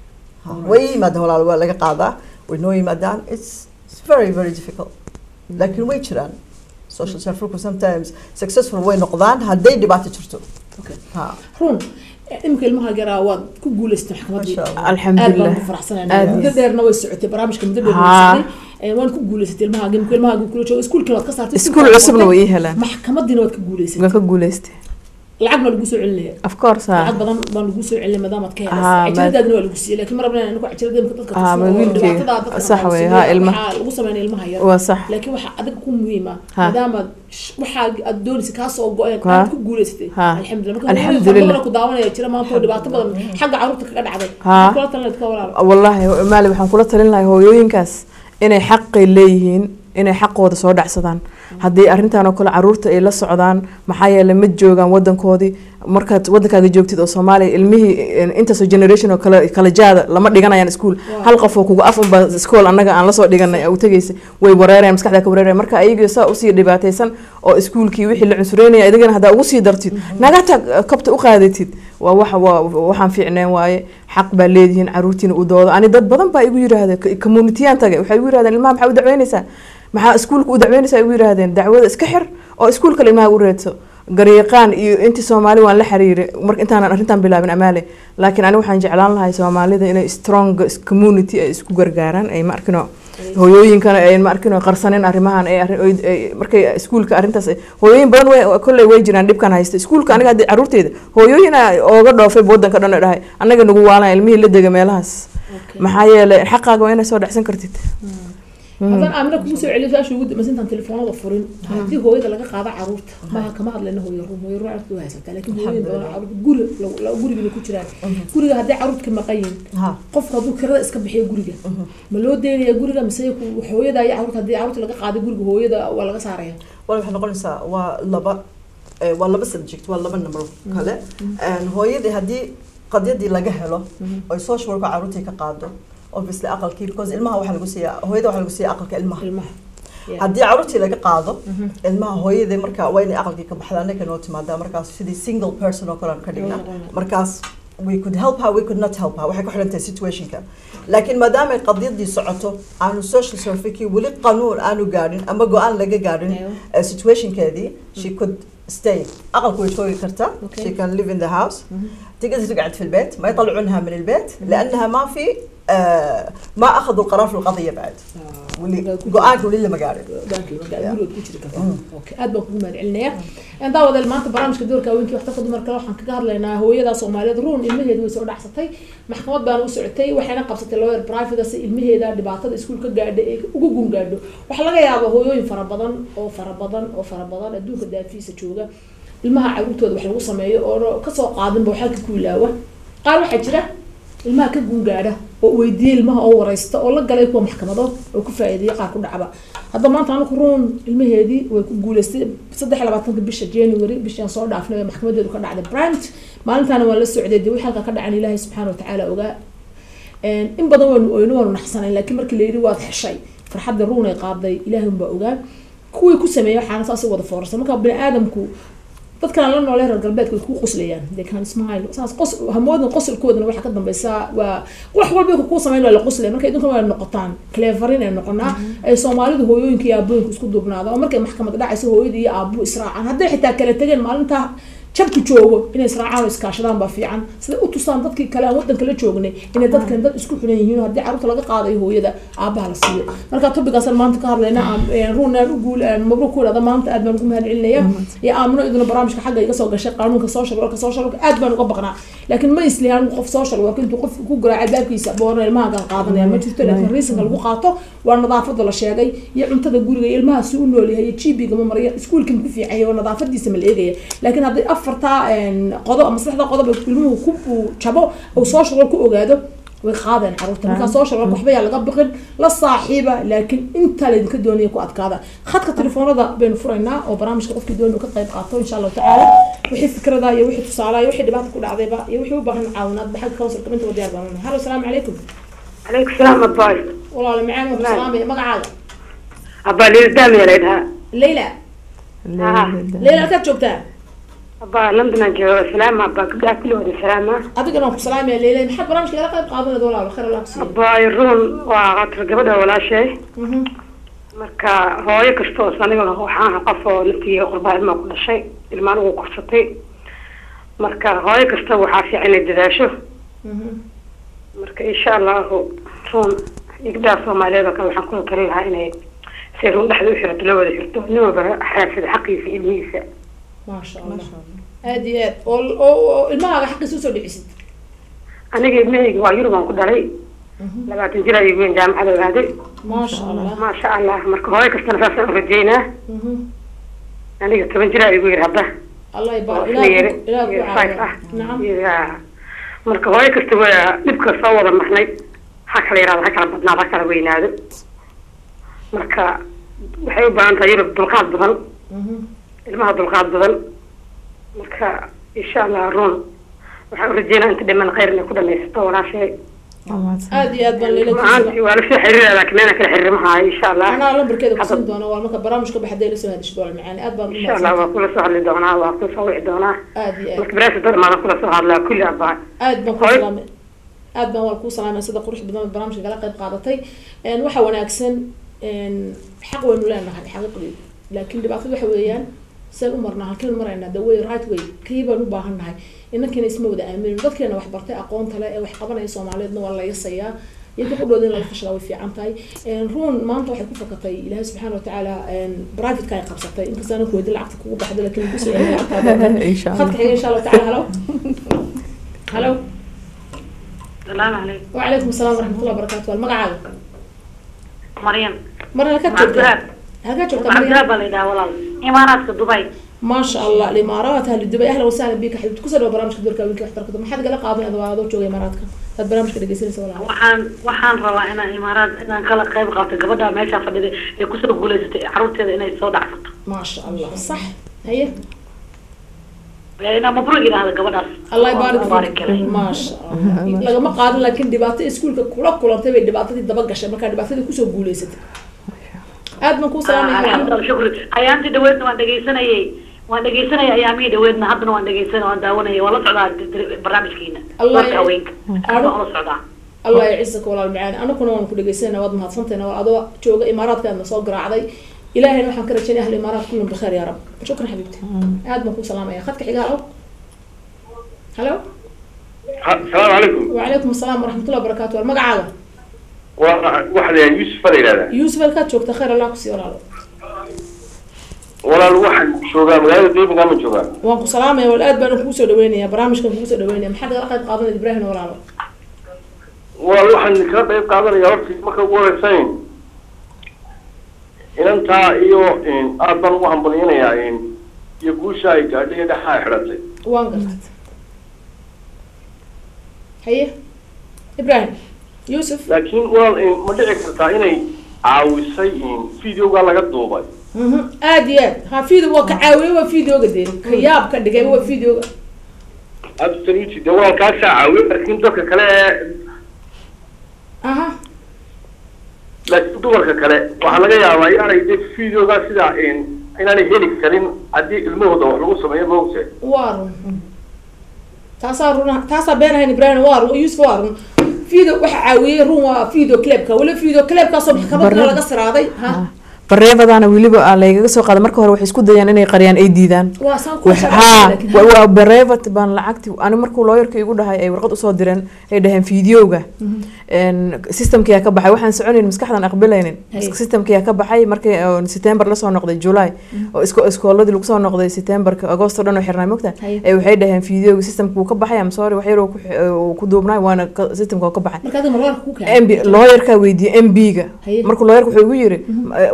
way yimaadaan walaal waa laga qaadaa way noo yimaadaan it's it's very very difficult laakiin way jiraan social serviceku sometimes successful way noqdaan hadday dhibaato jirto Okay. ha run imika ilmaha garaa waad ku guuleystay maxkamadii Masha Allah. aad alxamdulilah baan ku faraxsanaynaa Aad. muddo dheerna way socotay barnaamijka muddo dheer way Haa. socotay Ee, waan ku guuleysatay ilmaha imika ilmaha kula joogo iskuulkina waad ka saartay iskuul cusubna way ii helaan maxkamadiina waad ka guuleysatay waan ka guuleystay lacag baa lagu soo celinaya of course ha lacag badan baan lagu soo celinay maadaamaad ka Haa, helaysa cajiradaadina waa lagu siiyey laakiin mar rabnaa anigu cajirada imika dadka Haa, tusno ma oo wiilkeyga. dhibaatada dadka Sax naqaansiiyo, weeye, haa, ilmaha. waxaa lagu sameynaya ilmaha yar waa sax laakiin waxaa adiga ku muhiima Ha. maadaama sh- waxaa aad doonaysa kaa soo go-een Ha. aad ku guuleysatay Ha. alxamdulilah marka Alxamdulillah. hooyooyin ku daawanaya jira maanta oo dhibaato badan xagga caruurta kaga dhacday Ha. Maxaad kula talinayd ka walaalo wallaahi maali waxaan kula talin lahay hooyooyinkaas inay xaqay leeyihiin inay xaqooda soo dhacsadaan haddii arrintan oo kale caruurta ay la socdaan maxaa yeelay ma joogaan wadankoodii markaad wadankaaga joogtid oo soomaaliya ilmihii eh, intaasoo generation oo kale kala jaada lama dhiganayaan iskuul hal qof oo kugu af unba iskool annaga aan lasoo dhiganay u tegaysa way wareerayaan maskaxda ka wareerayaan marka ayagii saa usii dhibaataysan oo iskuulkii wixii la cunsureynaya idigana haddaa ugu sii dartid nagata kabta u qaadatid waa wax waa waxaan fiicneen waaye xaq baa leedihiin caruurtiina u doodo ani dad badan baa igu yidhaahda communityan tagay waxay igu yidhahdeen ilmaha maxaa u dacweynaysaa maxaa iskuulka u dacweynaysaa igu yidhahdeen dacwada iska xir oo iskuulka ilmaha u reedso garyaqaan iyo intii soomaali waan la xiriiray marka intaanan arrintan bilaabin amaale laakiin ani waxaan jeclaan lahay soomaalida inay strong community ay isku gargaaraan ay ma arkino hooyooyinkana ay ma arkino qarsanin arrimahan ay arrin- ay- ay- markay iskuulka arrintaas ay- hooyooyin badan way kolley way jiraan dhibkan haysta iskuulka aniga haddii caruurteyda hooyooyin ooga dhoofay wadanka dhan oo dhahay annaga nagu waalan ilmihii la dega meelahaas maxaa yeelay xaqaaga waa inay soo dhacsan kartid haddaan aamina kugu soo celiyo su-aasha ugu dambaysa intaan telefoonada furin haddii hooyada laga qaado caruurta maha kama hadlayna hooyo ruum hooyo ruum aadka u haysataa laakiin hooyada badan caruurta guri la- gurigana ku jiraan guriga haddii caruurta ka maqan yihiin ha qofka hadduu kirada iska bixiyo guriga ma loo deynaya guriga mise ku- hooyada iyo caruurta haddii caruurta laga qaado guriga hooyada waa laga saaraya wal waxay noqonaysaa waa laba eh, waa laba subject waa laba number kale And hooyadii haddii qadyadii laga helo oy social work caruurtii ka qaado obviously aqalkii because ilmaha waxaa lagu siiyaa hooyada waxaa lagu siiyaa aqalka ilmaha ilmaha Yeah. haddii caruurtii laga qaado ilmaha hooyadii marka waa inay aqalkii ka baxdaa ninka noo timaadaa markaas sidii single person oo kale aan ka dhigna markaas we could help her we could not help her waxay ku xiran tahay situationka laakiin maadaama ay qadiyadii socoto aanu social servicekii weli qanuun aanu gaadhin ama go-aan laga gaadhin Aywa. eh, situationkeedii she could stay aqalku way joogi kartaa Okay. she can live in the house تقدر تقعد في البيت ما يطلعونها من البيت لانها ما في آه ما اخذوا القرار في القضيه بعد واللي go-aanka weli lama gaadhin gurigood ku jiri kartaa okay aad baan kugu mahad celinaya daawadeel maanta barnaamijka doorka haweenkii waxtarka dumarka waxaan kaga hadlaynaa hooyada soomaaliyeed ruun ilmaheedu way soo dhacsatay maxkamad baana u socotay waxayna qabsatay lawyer private si ilmaheeda dhibaatada iskuulka gaadha ee ugu gun gaadho waxaa laga yaabaa hooyooyin fara badan oo fara badan oo fara badan adduunka daafiisa jooga ilmaha caruurtooda wax lagu sameeyo oo kasoo qaadinba wax halka ku ilaawa qaar waxaa jira ilmaha ka gungaadha oo weydiiyey ilmaha oo wareysta oo la galay kuwa maxkamado oo ku faa'iideeyay qaar ku dhacba hadda maanta anaku ruun ilmaheedii way ku guuleystay saddex iyo labaatanka bisha january bishaan soo dhaafnay ee maxkamadeedu ka dhacday brant maalintaana waan la socday dee wixii halka ka dhacan ilaahay subxaana watacaala ogaa in badan waanu oyno waanu naxsanayn laakiin markii la yidhi waad heshay farxadda ruun ay qaaday ilaahay unbaa ogaa kuwii ku sameeyay waxaana saas u wada foorarsan marka bini aadamku dadkan la noolee reer galbeedka way kuu qoslayaan they can smile saas qos hamoodna qosolkoodana waxaa ka dambeysa waa wax walba kuu samayn waa la qoslaya marka idinkan waa noqotaan cleverin ay noqonaa ay soomaalidu hooyooyinka iyo aabooyinka isku duubnaada oo markay maxkamad dhacayso hooyada iyo aabuhu israacaan hadday xitaa kala tegeen maalintaa jabku joogo inay israacaan oo iskaashadaan baa fiican siday u tusaan dadkii kale aan wadanka la joognay inay dadkan dad isku xiran yihiin oo haddii carruurta laga qaadayo hooyada aabaha la siiyo marka topigaasaan maanta ka hadlayna ruunaan u guul mabruuk ku idhahda maanta aad baan ugu mahad celinaya iyo aamino iduna barnaamijka xagga iga soo gashay qaanuunka social worka social worka aad baan uga baqnaa laakiin ma islihaan qof social work intuu qof ku garaacay baabkiisa boorna ilmaha gaan qaadanaya ma jirto laakiin reasonka lagu qaato waa nadaafada la sheegay iyo cuntada guriga iyo ilmaha si u nool yahay iyo gb-ga ma maraya iskuulka ma ku fiican yahay oo nadaafadiisa ma la eegaya laakiin haddii afartaa qodob ama saddexda qodob ilmuhu ku jabo uu social work ku ogaado way qaadeen caruurta markaa social work waxba yaa laga biqin la saaxiiba laakiin intaa laydinka doonaya ku adkaada khadka telefoonada baynu furaynaa oo barnaamijka qofkii doonaya ka qayb qaato insha allahu tacaala wixii fikrada iyo wixii tusaalaha iyo wixii dhibaata ku dhacdayba iyo wixii u baahan caawinaad baxagga counsilka intaba diyaar baan nahay hallo asalaamu calaykum عليكم السلام أباي walaalo macaan waa salaamaya magacaaga أبا ليل دام يا ليلها leyla leyla halkaad joogtaa أبا لندن جو سلام أبا كبدا كل وادي سلامة adigana waan ku salaamaya leyla maxaad barnaamijka igala qayb qaadanayda walaalo khayr allah kusiiyo أبا يرون وعطر قبدا ولا شيء marka hooyo kasta oo aniga waxaan ahaa qof oo naftiga qurbaa ilmaa ku dhashay ilmaan ugu korsatay marka hooyo kasta waxaa fiican inay dadaasho marka insha allahu ruun igdaa soomaaliyeed oo kale waxaan kula tali lahaa inay si ruun dhexda u xirato la wada xirto nin walba xiraarsada xaqiisa ilmihiisa maasha allah aad iyo aad oo oo oo ilmahaaga xaqiisa usoo dhicisid aniga ilmahayga waa yurub aan ku dhalay labaatan jir ayuu weyn jaamacada ogaaday maasha allah maasha allah marka hooyo kastana saasaan u rajeynaa aniga toban jir ayuu yiri hadda allah oo ibaar isna yiri ilaah ku iyo five caawiya ah nacam Ya. marka hooyo kasta waa dhibka soo wada marnay ha kala yaraado ha kala badnaado ha kala weynaado marka waxay u baahan tahay yurub dulqaad badan ilmaha dulqaad badan marka insha allah ruun waxaan u rajeynaa inta dhiman khayr inay ku dhamaysato walaashay aad iyo aad baan leyla macaantii waa lasoo xiriiraya laakiin meena kala xiriirmahayo insha allah anaa lambarkeeda kusiin doona waa marka barnaamijka baxday la soo hadashay dool macaani aad baan u insha allah waa kula soo hadli doonaa waa kula soo wici doonaa aad iyo aad marka baraasa dadmaada kula soo hadlaa kulli abaa aad baan ku Hooy. salaamay aad baan waa kuu salaamay sida qurux badan oo barnaamijka kala qayb qaadatay een waxa wanaagsan een xaq waynu leenahay xaqiiqdii laakiin dhibaatada waxa weeyaan saan u marnaa halkeen maraynaa the way right way kii baan u baahan nahay inankeena isma wada aaminin dadkeena wax bartay aqoonta leh ee wax qabanaya soomaaliyeedna waa la yasayaa iyaga qudhooda in laga fashalaa way fiican tahay een ruun maanta waxay ku fakatay ilaahay subxaana watacaala een privateka ay qabsatay inkasta ana kuweydi lacagta kugu baxda laakiin lagu soo celin lacagtaada insha خدك allah حاجة إن شاء الله تعالى هلو هلو salaamu calaykum وعليكم السلام ورحمة الله وبركاته المقعد maryan marna halkaad joogtaa halkaad joogtaa cabdiraab maryan baa la yidhaha walaal imaaraadka dubay ما شاء الله الامارات اهل دبي اهلا وسهلا بك حبيبتي كسر برامج دورك وينك احترك ما حد قال قاضي هذا هذا جوجي اماراتك هذا برامج كده جيسين ولا waxaan waxaan rabaa inaan imaaraad inaan kala qayb qaato gabadha meesha fadhida ee kusoo guulaysatay caruurteeda inay soo dhacsato ما شاء الله صح هي inaan mabruuc yidhaahda gabadhaas الله يبارك mubaarak فيك galay ما شاء الله لقى ما قادر لكن دباتي اسكولك كلا كلا تبي دباتي دبا قشه ما كان دباتي كسو غوليست aad ma ku salaamay alxamdulilah shukri ayaantii dhaweedna waan dhegaysanayay waan dhegaysanayay ayaamihii dhaweedna haddana waan dhegaysanay waan daawanayay waan la socdaa barnaamijkiina Allah warka haweenka aad baan ula socdaa الله يعزك والله المعاني انا كنا waan ku dhageysana waad mahadsantahay waa adoo jooga imaaraadkaadna soo garaacday ilaahayna waxaan ka rajaynaya ahli imaaraat kullum bikhair ya rab shukran xabiibti aad baan ku salaamaya khadka xigaal halo السلام عليكم وعليكم السلام ورحمة الله وبركاته magacaaga واحد يعني يوسف هذا هذا yuusuf halkaad joogta khayr allah kusii walaalo ولا الواحد شو قام هذا دي قام شو قام waan ku salaamaya wal aad baan kugu soo dhaweynaya barnaamijkan kugu soo dhaweynaya maxaad kala qayb qaadanaya ibraahim walaalo ولا الواحد اللي كان طيب قادر يا رب ما كان ولا سين إن أنت إيو إن أربعة وهم بلينا يا إن يقول شيء قال لي ده حاي حرتي waan gartad haye ibraahim yuusuf لكن ولا إن ما دعك تايني عاوسي إن فيديو قال لك دوبي Mhm, aad iyo aad ha video waa ka caawiye waa videoga dee ka yaab ka dhigay waa videoga absolutely ده ولا كاسة عاوي لكن دوك كلا aha laakiin dumarka kale waxaa laga yaabaa inaanay de videoga sidaa in inaanay heli karin haddii ilmahooda wax lagu sameeyo maogtahay waa run taasaa run taasaa been ahayn ibraahim waa run yuusuf waa run video waxa caawiyey run waa video clipka weli video clipkaasoo maxkamadda Barre- laga siraaday ha bareebadaana weliba aa laygaga soo qaaday marka hore waxay isku dayaan inay qariyaan ay diidaan waa saan ku Wax- haa wa- waa bareebat baan lacagti ani markuu looyarka igu dhahay ay warqad usoo direen ay dhaheen fideoga systemkiyaa ka baxay waxaan soconayn maskaxdan aqbalaynin Hay. systemkiyaa ka baxay markii oo september lasoo noqday july oo isko iskooladii lagu soo noqday septemberka agosto dhan oo xirnay mogta Hay. ay waxay dhaheen fideoga systemka wuu ka baxay am sorry wax yar oo ku xi- oo ku duubnay waana ka- systemka oo ka baxay marka adiga marwarka ku keenay mb looyarkaa weydiiyey mb-ga Haye. markuu looyarka wuxuu igu yiri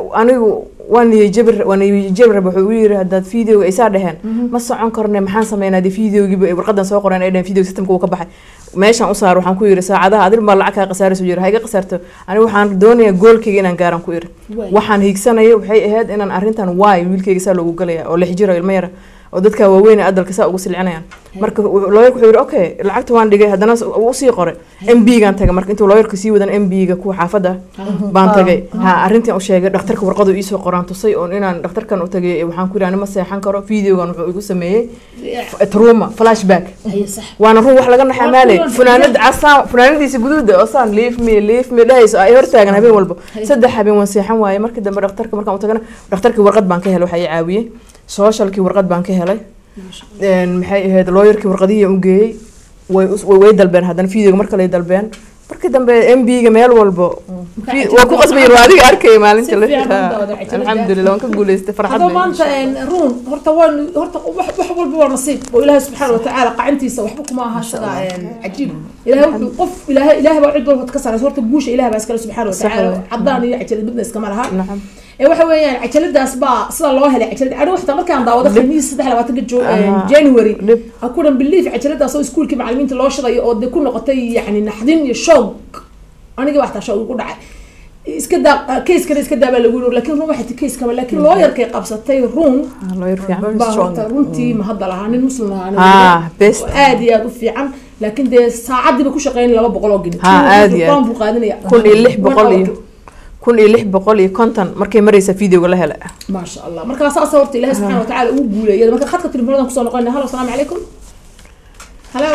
anigu waan niyajabir waan niyajabir wuxuu igu yiri haddaad videoga ay saa dheheen ma socon karne maxaan sameynaa dee videogiiba ay warqadan soo qoreen ay dheheen video systemka uu ka baxay meeshaan u saar waxaan ku yiri saacadaha adil baa lacag kaa khasaarayso yiri ha iga khasaarto aniga waxaan doonayaa goolkayga inaan gaaran ku iri Waay. waxaan hiigsanaya waxay ahayd inaan arrintan waay wiilkayga saa loogu galaya oo lix jiro ilmo yara oo dadka waaweyn ee adalka saa ugu silcinayaan marka w- looyarka wuxuu yidhi okay lacagta waan dhigay haddana s- wuu usii qoray m b gaan tagay marka intuu looyarka sii wadan m b ga kuwa xaafadda baan tagay ha arrintan u sheegay dhakhtarka warqadu iisoo qoraan tusay oon inaan dhakhtarkan u tagay waxaan ku yidhi ani ma seexan karo videogan wuxuu igu sameeyey truma flashback haye sax waana run wax laga naxaa Waa maaley kuwan funaanad casaan funaanadiisa guduuda oo saan leave me leave me dhahayso ay hortaagan habeen walba Hay. saddex habeen waan seexan waaye markii dambe dhakhtarka markaan u tagana dhakhtarkii warqad baan ka helay waxa i caawiyey socialkii warqad baan ka helay Een, maxay ahayd looyarkii warqadihii u geeyey way us- way way dalbeen haddana videoga mar kale ay dalbeen markii dambe m b ga meel walbo Marka waa ku qasbayin waa adiga arkaya maalinta Si la fiican u dawada cajalada. alxamdulilah waan ka guuleystay farxad haddaba bay maanta een, ruun horta waan horta wax wax walba waa nasiib oo ilaahay subxaana watacaala qacantiisa waxba kuma aha isaga een, cajiib ilaahay wuxuu qof ilaahay ilaahay baa cid walba ka saraysa horta guusha ilaahay baa iskale subxaana watacaala Sax. caddaan iyo cajalad midna iskama laha nacam ee waxa weeyaan cajaladaas baa sida loo helay cajalad anigu waxtaa markaan daawado khamiis saddex labaatanka jo Aha. january dhib akudan belief cajaladaas oo iskuulkii macalimiinta loo shidayo oo de ku noqotay yacni naxdin iyo shoog aniga waxtaa shoog igu dhacay iska daa kayskana iska daa baa lagu yiri laakiin run waxay kayskaba laakiin looyarkay qabsatay run Ah, looyar fiican Very baa strong. horta runtii ma hadda lahaa nin muslim lahaa nin Ah, best. oo aad iyo aad u fiican laakiin dee saacadiiba ku shaqeyn laba boqol oo gini Ha, aad iyo aad. buu qaadanaya kun iyo lix One boqol hour. iyo kun iyo lix boqol iyo konton markay maraysa videoga la hela ما شاء الله marka saas horta ilaahay subxaana watacaala uu guuleeyay marka khadka telefoonada kusoo noqonay halo asalaamu calaykum halo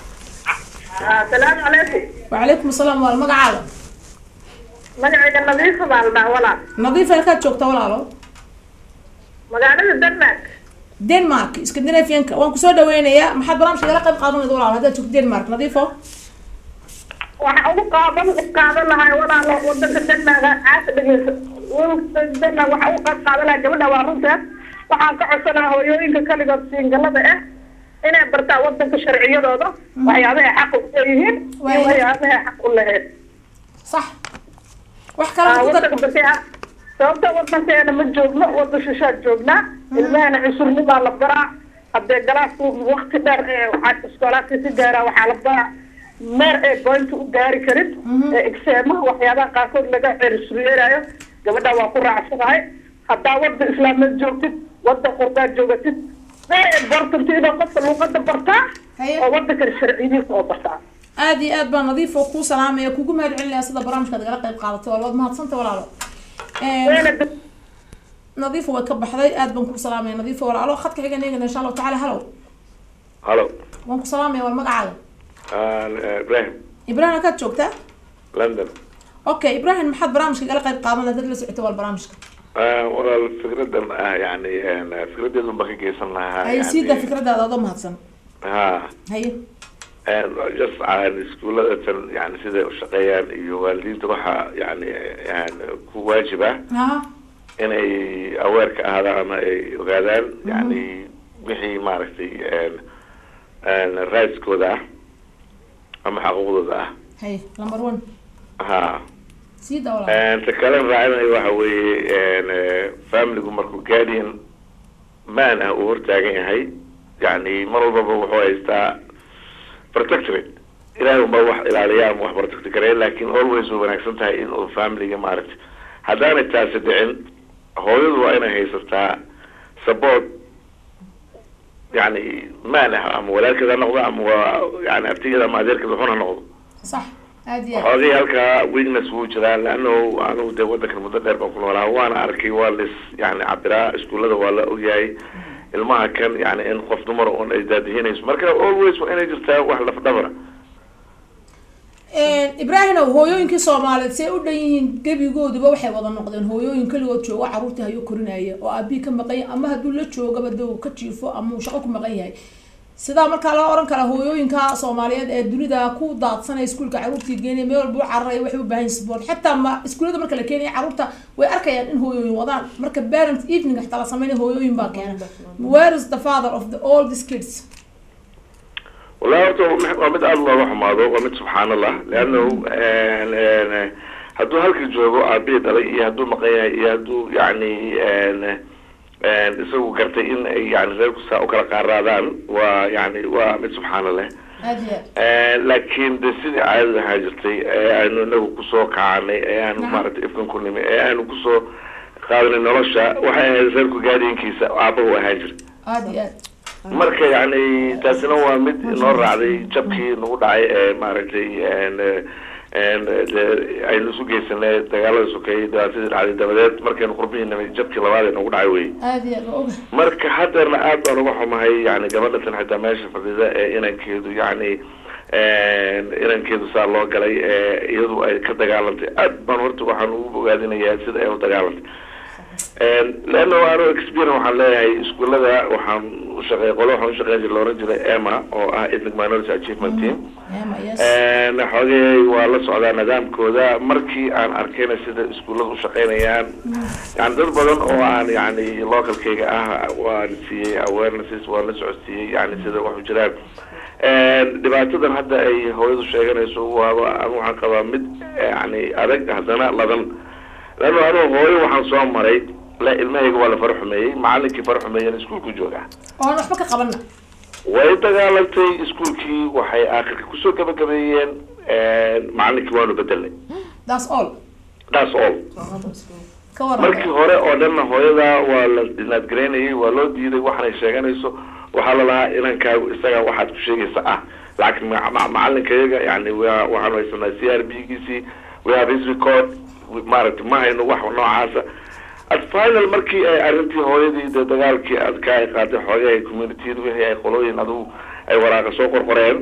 asalaamu calaykum وعليكم السلام walaal magacaaga magacayga nadiifa baa la dhaha walaal nadiif halkaad joogtaa walaalo magaalada denmark denmark scandinavianka waan kusoo dhaweynayaa maxaad barnaamijka igala qayb qaadanayda walaal haddaad joogto denmark nadiifo waxa ugu qaadan u qaadan lahay walaalo wadanka denmark caasa dhegeysa denmark waxa ugu qayb qaadan lahay gabadha waa runteed waxaan ka codsanaha hooyooyinka kaligood siingalada ah inay bartaan wadanka sharciyadooda waxyaabahay xaq u leeyihiin iyo Waayo. waxyaabahay xaq u lahayd صح wax kale ma ku dar wadanka basi ah sababta wadankeena ma joogno wada shishaad joognaa ilmahana cusurnibaa la baraa haddee galaasku wakti dheer ee waxaa iskoolaadka si gaaraa waxaa la baraa meer ee bointa u gaari karin ee exeemaha waxyaabaha qaarkood laga cerisriyeerayo gabadha waa ku raacsanahay haddaa wada islaameed joogtid wada qurbaad joogatid very important inuu qofka luuqada bartaa Haye. oo wadanka sharcidiisa oo bartaa aad iyo aad baa nadiif oo kuu salaamaya kugu mahad celinaya sida barnaamijkaad igala qayb qaadatay waa waad mahadsanta walaalo Een, Weena dad- nadiifo way ka baxday aad baan kuu salaamaya nadiifo walaalo khadka xiga eegana insha allahu tacaala halow halo waan ku salaamaya war magacaaga ibrahim ibrahim halkaad joogtaa london okay ibrahim maxaad barnaamijka igala qayb qaadan lahayd dad la socota wal barnaamijka walaal fikradan ah yani fikradeedu baan ka geysan lahaa haye yani- siida fikradaada adoo mahadsan ha haye just iskuullada tan yani siday u shaqeeyaan iyo waalidiinta waxaa yani yani ku waajib ah aha inay aweer ka ahaadaan ama ay ogaadaan yani wixii maaragtay raadskooda ah ama xaquuqdooda ah haye number one ha siida walaalo ta kale raacinayo waxa weeye familigu markuu guardian man ah uu hortaagan yahay yani mar walbaba wuxuu haystaa protectorate ilaahay unbaa wax ilaaliya ama wax protect gareya lakin always way wanaagsan tahay in uu familiga maaragtay haddaanay taasi dhicin hooyadu waa inay haysataa support yani man ah ama walaalkeed ha noqdo ama waa yani abtigeeda ama adeerkeed wuxun ha noqdo sax aad iyo aad xoogay halkaa weakness wuu jiraa leano anigu dee wadankan muddo dheer baan ku noolaa waana arkay waa lis yani cabiraa iskuullada waa la ogyahay ilmaha kan yani in qof dumar un ay daadihinayso marka always waa inay jirtaa wax lafdhabara ibraahimow hooyooyinkii soomaaliyeed say u dhan yihiin gebigooduba waxay wada noqdeen hooyooyin keligood joogo carruurtii hayuu korinaya oo aabii ka maqan yahay ama hadduu la joogaba de uu ka jiifo ama uu shaqo ku maqan yahay sidaa markaa loo oran karaa hooyooyinka soomaaliyeed ee dunida ku daadsanaya iskuulka carruurtii geenaya meel walba u cararaya waxay u baahan yihin sport xataa ma iskuullada marka la keenaya carruurta way arkayaan in hooyooyin wadaan marka parent evening xataa la sameynaya hooyooyin baa keena where is the father of the all these kids wallahi horta waa mid aada looga xumaado waa mid subxaan allah leano hadduu halka joogo aabihii dhalay iyo hadduu maqan yahay iyo hadduu yani isagu gartay in ay yani reerku saa ukala qaaraadaan waa yani waa mid subxaana leh aad iyo aad laakiin de sidii caadada ahaa jirtay ee aanu inagu kusoo kacanay ee aanu Naam. maaragtay ifkan ku nimi ee aanu kusoo qaadanay nolosha waxay ahayd reerku gaadiinkiisa aabahu ahaan jiray aad iyo aad marka yani taasina waa mid inoo raacday jabkii nagu dhacay ee maaragtay de aynu isu geysanay dagaalada sokeeyey dhibaatadii dhacday dabadeed markaynu qurbihii nimay jabkii labaad ee nagu dhacay wey aad iyo aad waa oga marka hadeerna aad baan uga xumahay yani gabadha tan xitaa meesha fadhida ee inankeedu yani inankeedu saa loo galay ee iyadu ay ka dagaalantay aad baan horta waxaan ugu bogaadinayaa sida ay u dagaalantay leano anu experience waxaan leeyahay iskuullada waxaan ushaqeey qolo waxaan ushaqeyn jiray laoran jiray ema oo ah ethnic minority achievement team ema yes xoogay waa la socdaa nidaamkooda markii aan arkayna sida iskuullada ushaqeynayaan yani dad badan oo aan yani localkayga ah waan siiyey awarenesses waan la socodsiiyey yani sida wax u jiraan dhibaatadan hadda ay hooyadu sheeganayso waaba anu waxaan qabaa mid yani adag haddana ladan lano anuu hooyo waxaan soo maray la ilmahayga waa la fara xumeeyey macalinkii fara xumeeyana iskuulku jooga oon waxba ka qabana way dagaalantay iskuulkii waxay aakhirka kusoo gabagabeeyeen macalinkii waanu bedelnay that's all that's all ka waran markii hore oo dhanna hooyada waa la dinaadgaraynayay waa loo diiday waxaanay sheeganayso waxaa lalahaa inankaagu isaga waxaad ku sheegaysa ah laakiin ma- ma- macalinkayaga yani wa- waxaanu haysanaa c r b giisii we have his record maaragtay ma hayno wax noocaasa at final markii ay arrintii hooyadii de dagaalkii adkaa ay qaaday xoogay ay communitiyada wixii ay qolooyin adugu ay waraaqa soo qorqoreen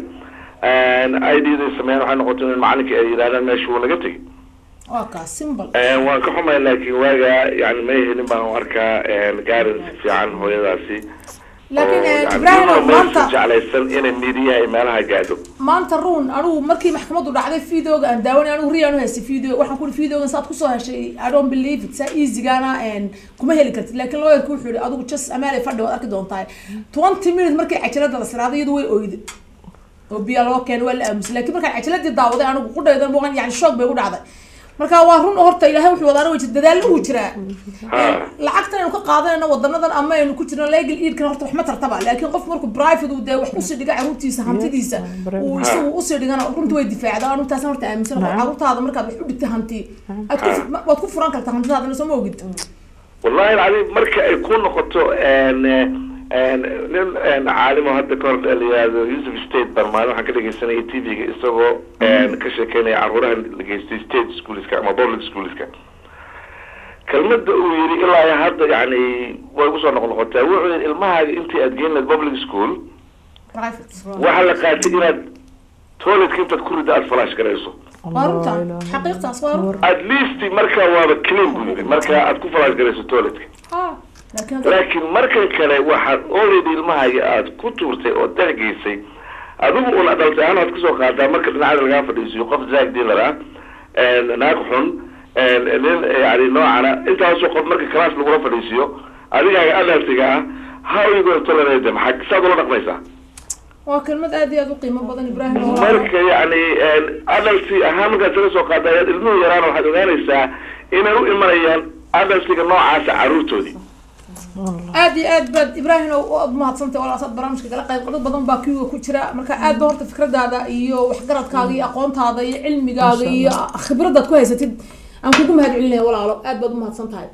i d day sameeyeen waxay noqotay in macalinkii ay yidhahdaan meesha wuu naga tegay waa kaa simple waan ka xumay laakiin waaga yani may helin baan u arkaa gaarin si fiican hooyadaasi laakiin oo eh, yani ibrahim iyadoo maanta meesha jeclaysan inay midiyaha ay meelaha gaadho maanta run anigu markii maxkamadu dhacday videoga aan daawanay anigu riyaanu haystay video waxaan kuri videogan saad kusoo heshay i don't believe it saa easygaana en kuma heli kartid laakiin lawyerka wuxuu yihi adigu just amaale fadhi waad arki doontaa twenty minutes markii cajalada la siraaday iyadu way oyday oo biya loo keenay waa la aamusay laakiin markaan cajaladii daawaday anigu qudhaydan muuqan yani shoog bay u dhacday marka waa run oo horta ilaahay wuxuu wadaana wajid dadaallo uu jiraa Ha. lacagtan aynu ka qaadanayno wadanadan ama aynu ku jirno legal eidkan horta wax ma tartaba laakiin qof markuu private uu dee wax usii dhiga caruurtiisa hantidiisa uu isagu usii dhigana runta way difaacdaa anu taasna horta aaminsan oo caruurtaada markaad wax u dhigta hanti aad ku waad ku furan kartaa hantidaadana soo ma ogid wallahi alcadiim marka ay ku noqoto n n nin n caalimo hadda ka hor la yihahdo yusuf state baan maalin waxaan ka dhegeysanayay t v-ga isagoo n ka sheekeynaya caruuraha la geystay state schoolska ama public schoolska kelmada uu yiri ilaa iyo hadda yani way kusoo noqnoqotaa wuxuu yidhi ilmahaaga intii aad geyn lahayd public school private waxaa la qaatay inaad toiletka intaad ku ridda aad falash garayso waa runta xaqiiqtaas waa run at least marka waaba clean buu yiri marka aad ku falash garayso toiletka ha laakiin hadda- laakiin markan kale waxaad already ilmahaaga aad ku tuurtay oo dexgeysay adigu un adaltay ahaan waad kasoo qaadaa marka dhinacada lagaa fadhiisiyo qof zaag dealer ah naag xun nin yani noocana intaasoo qof marka class lagula fadhiisiyo adigaaga adaltiga ah how you going to tolerate them maxaa saad ula dhaqmaysaa waa kelmad aad iyo aad u qiimo badan ibraahim oo marka yani adalti ahaan markaad kaga soo qaadaa ayaad ilmuhu yaraan waxaad ogaanaysaa inay u imanayaan adaltiga noocaasa caruurtoodii aad iyo aad baad ibraahim oo aad mahadsantay walaasaad barnaamijka kala qayb dad badan baa kiwiga ku jira marka aad ba horta fikradaada iyo waxgaradkaaga iyo aqoontaada iyo cilmigaaga iyo khibradaad ku haysatid aan kugu mahad celinaya walaalo aad baad umahadsan tahay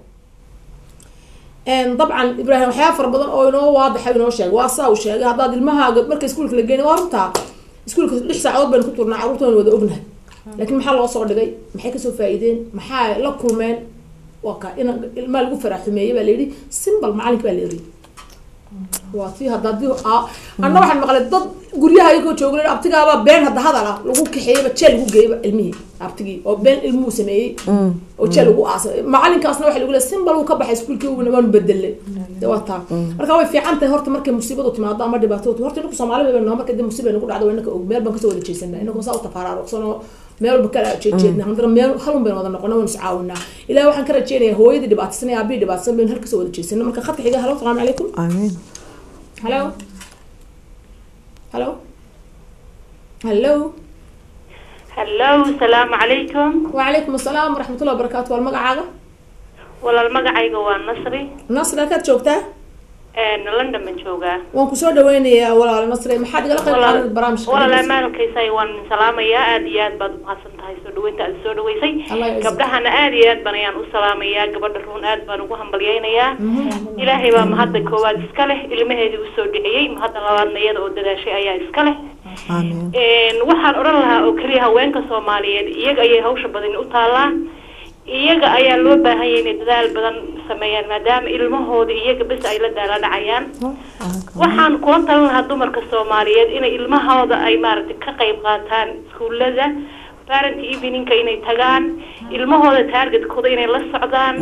dabcan ibraahim waxyaaba fara badan oo inoo waadaxa inoo sheegay waa saa uu sheegay haddaad ilmahaaga marka iskuulka la geynay waa runtaa iskuulka lix saacadood baynu ku turnaa carruurta waynu wada ognahay laakiin maxaa loo soo dhigay maxay kasoo faa'iideen maxaa la kulmeen waa ka in ilmaha lagu faraaxumeeyey baa layidhi simbal macalinka baa la eri waa tii hadda hadii anna waxaan maqlay dad guryaha ayagoo joogan abtigaaba been hadda hadala lagu kaxeeyaba jeel lagu geeyaba ilmihii abtigii oo been ilmuhu sameeyey oo jeel lagu aasay macalinkaasna waxa lagu leey simbal uu ka baxay iskuulkii uguna waanu bedelay de waa taa marka way fiican tahay horta markay musiibadu timaado ama dhibaato horta inaku soomaali baynu nahay marka dib musiiba nagu dhacdo waa inaka og meel baan kasoo wada jeesanaa inakoo saa u tafaaraaruqsanoo meel walba kala jeejeedna haddana meel halun baynu wada noqona waynu iscaawinaa ilaah waxaan ka rajeynayaa hooyadii dhibaataysan iyo aabihii dhibaataysan baynu halkasoo wada jeesana marka khadka xiga halo salaamu calaykum amiin hello hello hello hallow salaamu calaykum وعليكم السلام ورحمة الله وبركاته والمقعة walaal magacayga waa nasri نصر كانت شوكتا london baan joogaa وان كسور دويني ولا نصر ما حد قال قيب عن البرامج walaal amaalkaysay waan salaamayaa aad iyo aad baad umahadsan tahay soo dhaweynta aad soo dhaweysay الله يعزك gabdhahana aad iyo aad baan ayaan u salaamayaa gabadha ruun aad baan ugu hambalyaynayaa ilaahay baa mahadda koowaad iska leh ilmaheedii usoo dhiciyey mahadda labaadna iyada oo dadaashay ayaa iska leh amiin waxaan odhan lahaa oo keliya haweenka soomaaliyeed iyaga ayay hawsha badan u taalaa iyaga ayaa loo baahan yahay inay dadaal badan sameeyaan maadaama ilmahooda iyaga bes ay la daala dhacayaan waxaan kula talin lahaa dumarka soomaaliyeed inay ilmahooda ay maaragtay ka qayb qaataan iskuullada parent eveningka inay tagaan ilmahooda targetkooda inay la socdaan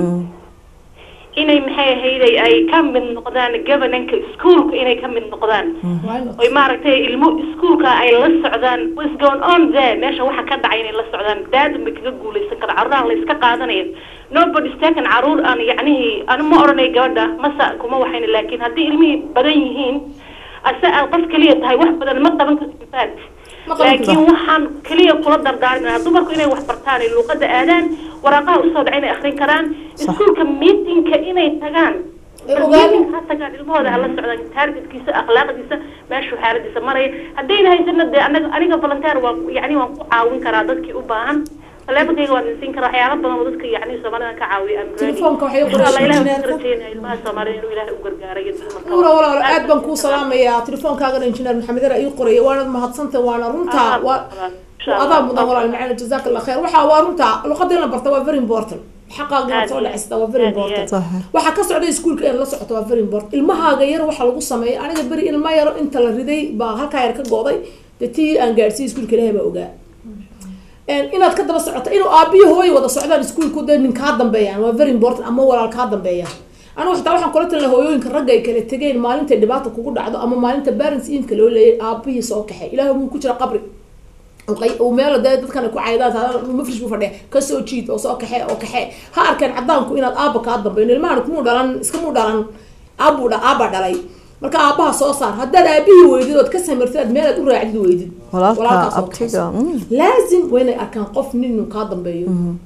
inay maxay ahayday ay ka mid noqdaan governanka iskuolka inay ka mid noqdaan oy maaragtay ilmo iskuolka ay la socdaan what's going on there meesha waxa ka dhacay inay la socdaan daadun bay kaga guuleysan kara carruuraha la iska qaadanaya nobody taken caruur aan yacnihii anu ma odhanay gabadha masa kuma waxayna laakiin haddii ilmihii badan yihiin ase aad qof keliya tahay wax badan ma qaban karto faat ما قلت laakiin waxaan keliya kula dardaarminaa dumarku inay wax bartaan ay luuqada aadaan waraaqaha usoo dhaca inay akrin karaan iskuulka meetingka inay tagaan Ay ogaadaan. Meeting ha tagaan ilmahooda hala socdaan targetkiisa akhlaaqdiisa meeshuu xaaladiisa maraya haddayna haysana dee anaga aniga volunteer waa yani waan ku caawin karaa dadkii u baahan taleefankayga waan idin siin karaa waxyaala badan oo dadka yani soomaalida ka caawiya I'm ready. تليفونك وحي insha allah ilahi قرش waan ka rajeynaya ilmaha soomaalida inuu ilaahay u gargaaro iyo dumarka ولا ولا aad baan kuu salaamayaa telefoonkaagana injineer maxamed yar ii qoraya waanad mahadsantahay waana runtaa waa adaa mudan walaal macana jazaak allah khayr waxa waa runtaa luqada in la barta waa very important xaqaaga inaad soo dhacista waa very important صح waxaa ka socda iskuulka inaad la socoto waa very important ilmahaaga yar waxaa lagu sameeyay aniga beri ilma yaro inta la riday baa halkaa yar ka gooday dee tii aan gaadhsiiyey iskuulka ilaahay baa ogaa inaad ka daba socoto inuu aabiyo hooyo wada socdaan iskuulku dee nin kaa dambeeyaan waa very important ama walaal kaa dambeeyaan anigu xitaa waxaan kula talina hooyooyinka ragga ay kala tegeen maalintay dhibaata kugu dhacdo ama maalinta parents evenka loo leeyay aabihii soo kaxay ilaahay muu ku jira qabri uu meel dee dadkan ku caydaan mafrish buu fadhiya kasoo jiid oo soo kaxe oo kaxe ha arkeen cadaanku inaad aaba kaa dambeyn ilmahan kumuu dhalan iskamuu dhalan aabuu dha aaba dhalay marka aabaha soo saar haddaad aabihii weydid ood ka samirtid aad meelaad u raacdid weydid walaalka walaalkaas oo abtiga mm. laazim waa inay arkaan qof nin inuu kaa dambeeyo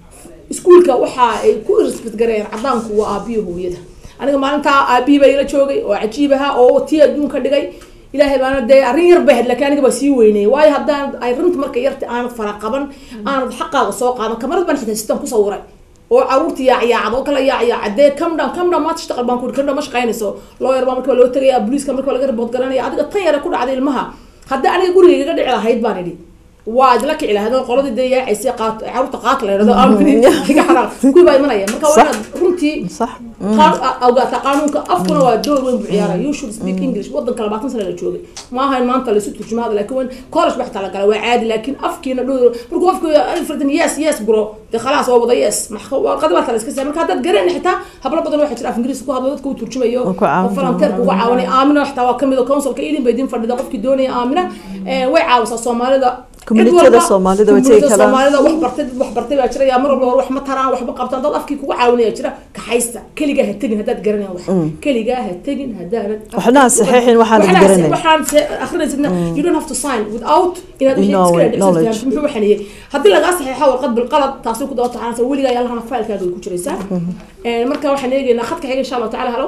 iskuulka waxa ay ku respect gareeyeen cadaanku waa aabiyo hooyada aniga maalintaa aabihii baa ila joogay oo cajiib ahaa oo tii adduunka dhigay ilaahay baana dee arrin yar bay ahayd laakiin aniga baa sii weynayay waayo haddaan ay runta marka yarta aanad fara qaban aanad xaqaaga soo qaadan kamarad baan xitaa sitan ku sawiray oo caruurta yaacyaacad oo kala yaacyaacad dee come down come down maanta shaqal baan ku come down ma shaqaynayso lawyer baa marka waa loo tegaya booliiska marka waa laga report garanaya adiga tan yara ku dhacday ilmaha haddii aniga gurigayga dhici lahayd baan idhi waa idla kici lahayd oo qoladii dee yaacaysay qaat caruurta qaat la yidhahdo aamini iga xanaaq kuwii baa imanaya marka waa inaad runtii صح qaan- awgaata qaanuunka afkuna waa door weyn buu ciyaara you should speak english wadanka labaatan sana la joogay maaha in maanta laisu turjumaada laakiin wan college ba xitaa la gala waa caadi laakiin afkiina dhow markuu afku alfredan yes yes bro dee khalaas waa wada yes warqadi baa tala iska siya marka haddaad garan xitaa hablo badan waxaa jira af ingiriis ku hadlo dadka uu turjumayo Oo ku caawin oo falanteerka uga caawanay aamina xitaa waa kamid oo councilka idin bay idin fadhida qofkii doonaya aamina Eh, way caawisaa soomaalida Community-da cid walba- Soomaalida way tegi community-da karaan. soomaalida wax bartay dad wax bartay baa jira yaa mar walba war wax ma taraan waxba qabtaan dad afkii kugu caawinaya jira kaxaysta keligaa ha tegin haddaad garanayan wax keligaa ha tegin haddaanad waxna ha saxiixin waxaanad Waxna ha- garanayn. waxaan se- akhrinaysidna you don't have to sign without inaad wixii No, iska knowledge. dhexsirtaan muxuu waxaniyey haddii lagaa saxiixo warqad bilqalad taasi ku daba taxanaysa weligaa yaa lahana failkaaga way ku jiraysaa Eh, marka waxaan eegaynaa khadka xiga insha allahu tacaala halo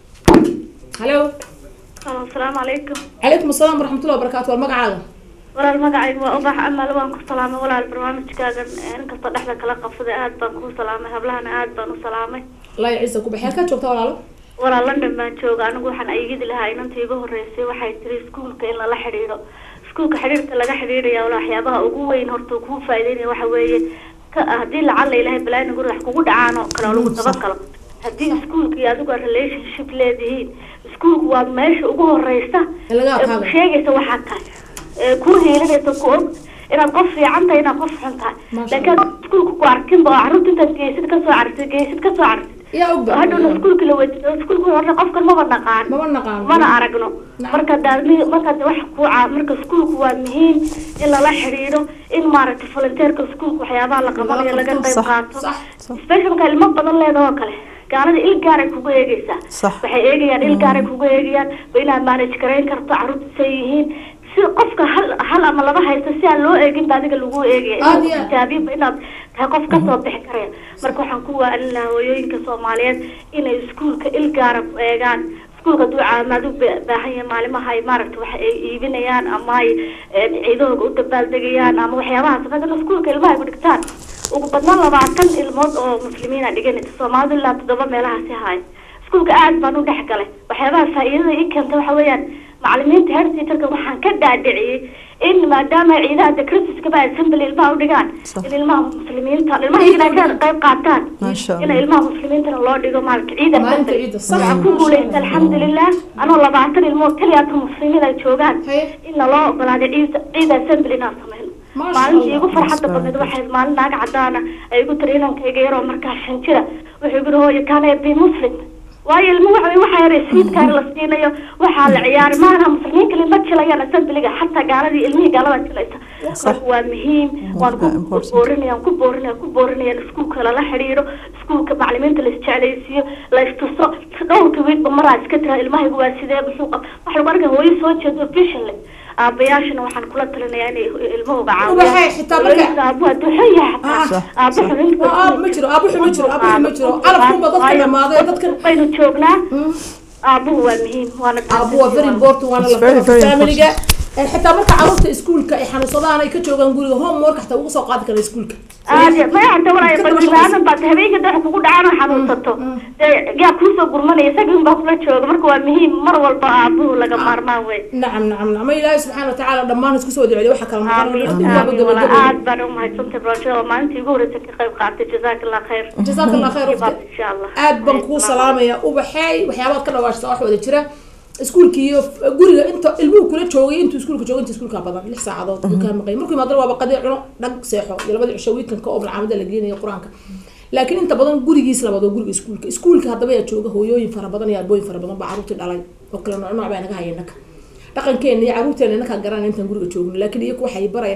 halo asalaamu calaykum calaykum asalaam waraxmatullahi wabarakaatu war magacaaga walaal magacaygu waa ubax amal waan ku salaamay walaal barnaamijkaagan inkastoo dhexda kala qabsaday aad baan kuu salaamay hablahana aad baan u salaamay allah ciisa ku baxee halkaad joogtaa walaalo walaal london baan jooga anigu waxaan aygidi lahaa inanta iga horeysay waxay tiri iskuulka in lala xidhiidho iskuulka xidhiidhka laga xidhiidhaya wala waxyaabaha ugu weyn horta uu kuu faa'iideynaya waxa weeye ka haddii lacala ilaahay balaayin guri wax kugu dhacaan oo kale oo lagu dabagalo haddii iskuulka iyo adigu aad relationship leedihiin iskuulku waa meesha ugu horeysa Ee laga ee adkaado. ku sheegaysa waxaa tahay ee kuu heelinaysa ku og inaad qof fiican tahay inaad qof xun tahay Masha laakiin aad iskuulka ku arkinba oo carruurta intaad geysid kasoo cartid geysid kasoo cartid yaa ogba hadhowna iskuulka la weydiiyo iskuulka horta qofkan maba naqaan maba naqaano mana aragno Nacam. marka daadmi marka wax ku caa marka iskuulku waa muhiim in lala xidhiidho in maaragtay volunteerka iskuulka waxyaabaha la qabanayo laga qayb Sax, qaato sax, special marka ilmo badan leedahay oo kale gaalada il gaaray kugu eegaysaa Sax. waxay eegayaan il gaaray kugu eegayaan ba inaad manage garayn karto carruurta say yihiin si qofka hal hal ama laba haysto si aan loo eegin ba adiga lagu eegaya Aad iyo aad. tijaabiba inaad tahay qof kasoo bixi karaya marka waxaan ku waanin lahaa hooyooyinka soomaaliyeed inay iskuulka il gaara ku eegaan iskuulka hadduu caawimaad u ba- baahan yahay maalimaha ay maaragta wax ay iibinayaan ama ay een, ciidahooga u dabaaldegayaan ama waxyaabahaas maadaama iskuulka ilmaha ay ku dhigtaan ugu badnaan labaatan ilmood oo muslimiina dhiganaysa soomaalidu ilaa toddoba meelahaasi haaya iskuulka aad baan u dhex galay waxyaabaha faa'iidada ii keenta waxa weeyaan macalimiinta head teacherka waxaan ka dhaadhiciyey in maadaama ciidaha de christmaskaba assembly ilmaha u dhigaan Sax. in ilmaha muslimiinta ilmaha iyagana ka qayb qaataan Masha in Allah. ilmaha muslimiintana loo dhigo maalinka ciida Maalinta assembly ciida, sax. waxaan ku guulaysta alxamdulilah anoo labaatan ilmood keliyaata muslimiin ay joogaan Haye. in naloo ogolaaday ciida ciida assembly inaan sameyno Masha maalintii Allah. igu farxadda badneed waxay maalin naag cadaana ay igu tiri inankayga yaroo markaa shan jira wuxuu igu yihi hooyo kaana be muslim waayo ilmo waxa waxa yar sweetkaan la siinayo waxaa la ciyaari maana muslimiin kale ma jilayaan assembliga xataa gaaladii ilmihii gaalada jilaysa marka waa muhiim waan ku Very important. boorinaya ku boorinaya ku boorinaya in iskuulka lala xidhiidho iskuulka macalimiinta la isjeclaysiiyo la istuso dhowrka wiilba maraa iska tira ilmahaygu waa sidee muxuu qab waxa lagu arkaya hooyo soo jeedo officially aabayaashana waxaan kula talinayaa inay ilmahooga Ubaxay, xitaa marka- Hooyada aabuhu hadduu xun yahay xataa Sax, aabu sax. xubinta Ah, ah, ma jiro aabuhu ma jiro aabuhu ma jiro calafkunba dadka dhamaaday dadkan baynu joognaa aabuhu waa muhiim waana aabu waa very important waana It's la very, very familiga Eh, xitaa marka carruurta iskuulka ay xanuunsadaan ay ka joogaan guriga homework xataa uga soo qaadi kara iskuulka aad maya hada walaayo Ka daba balbaadan baad habeenka dhex kugu dhacaan oo xanuunsato dee yaa kuusoo gurmanaya isaga un baa kula jooga marka waa muhiim mar walba aabuhu laga maarmaan wey nacam nacam nacam ma ilaahay subxaana watacaala dhammaan isku soo wada waxa kala aamin noqon aamin wala aad baan umahadsantay barashada oo maalintii ugu horreysay ka qayb qaatay jazaaka allah khayr jazaaka allah khayr Baad insha allah aad baan kuu salaamaya ubaxeey waxyaabaad ka dhawaashta wax wada jira iskuulki iyo guriga inta ilmuhu kula joogay intuu iskuulka joogay inta iskuulka badan lix saacadood buu kaa maqay markuu imaadana waaba qadii cuno dhag seexo iyo labadii cisho weekanka oo malcaamada la geenayo qur-aanka laakiin inta badan gurigiis labaad oo guriga iskuulka iskuulka haddaba yaa jooga hooyooyin fara badan iyo aabooyin fara badan baa carruurtii dhalay oo kale nooc nooc baa naga haya innaka dhaqankeena iyo carruurteena inakaa garanaya intaan guriga joogno laakiin iyaku waxay baraya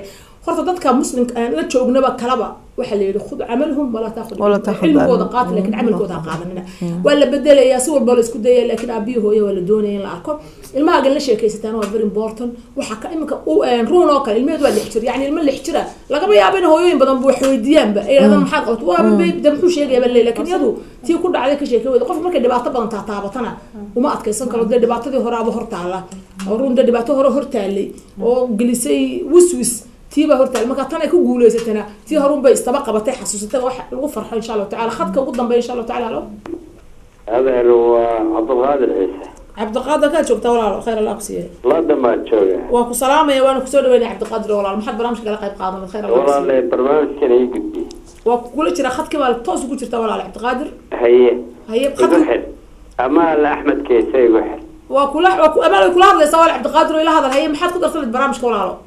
horta dadka muslimka aan la joognaba kalaba waxaa la yidhi khud camalhum walaa taakhud Walaa taakhud cilmigooda anhum. qaata laakiin camalkooda ha qaadanina waa la bedelayaa si walba la isku dayaya laakiin aabiyo hooye waa la doonaya in la arko ilmahagan la sheekaysataan waa very important waxaa ka iminka u ruun oo kale ilmeheedu waa lix jir yani ilmo lix jira lagama yaabo in hooyooyin badan bu wax weydiiyaanba ay yidhahdaan maxaad qabto waa de muxuu sheegaya baa leeyahay laakiin iyadu tii ku dhacday ka sheekay weyda qof markay dhibaato badan taataabatana uma adkaysan karo dee dhibaatadii horaaba hortaala oo ruun dee dhibaato hore hortaalay oo gelisay wiswis tiibaa hortaal marka tan ay ku guuleysatana tii horun bay istaba qabatay xasuusatay wax lagu farxo insha allahu tacala khadka ugu dambeeya insha allahu tacala halo adeer waa cabdulqaadir ciise cabdiqaadir kaa joogtaa walaalo khayr allah kusiiya london baan jooga waan ku salaamaya waana kusoo dhaweynaya cabdiqaadir walaalo maxaad barnaamijka kala qayb qaadanad khayr allah kusiiya walaale barnaamijkan ii gudbiyey waa kula jira khadkii baa toos ugu jirta walaalo cabdiqaadir haye haye igu khadki xir ama alle axmed keese igu xir waa kula waa ku amaal way kula hadlaysaa walaal cabdiqaadir oo ila hadal haye maxaad ku darsanad barnaamijka walaalo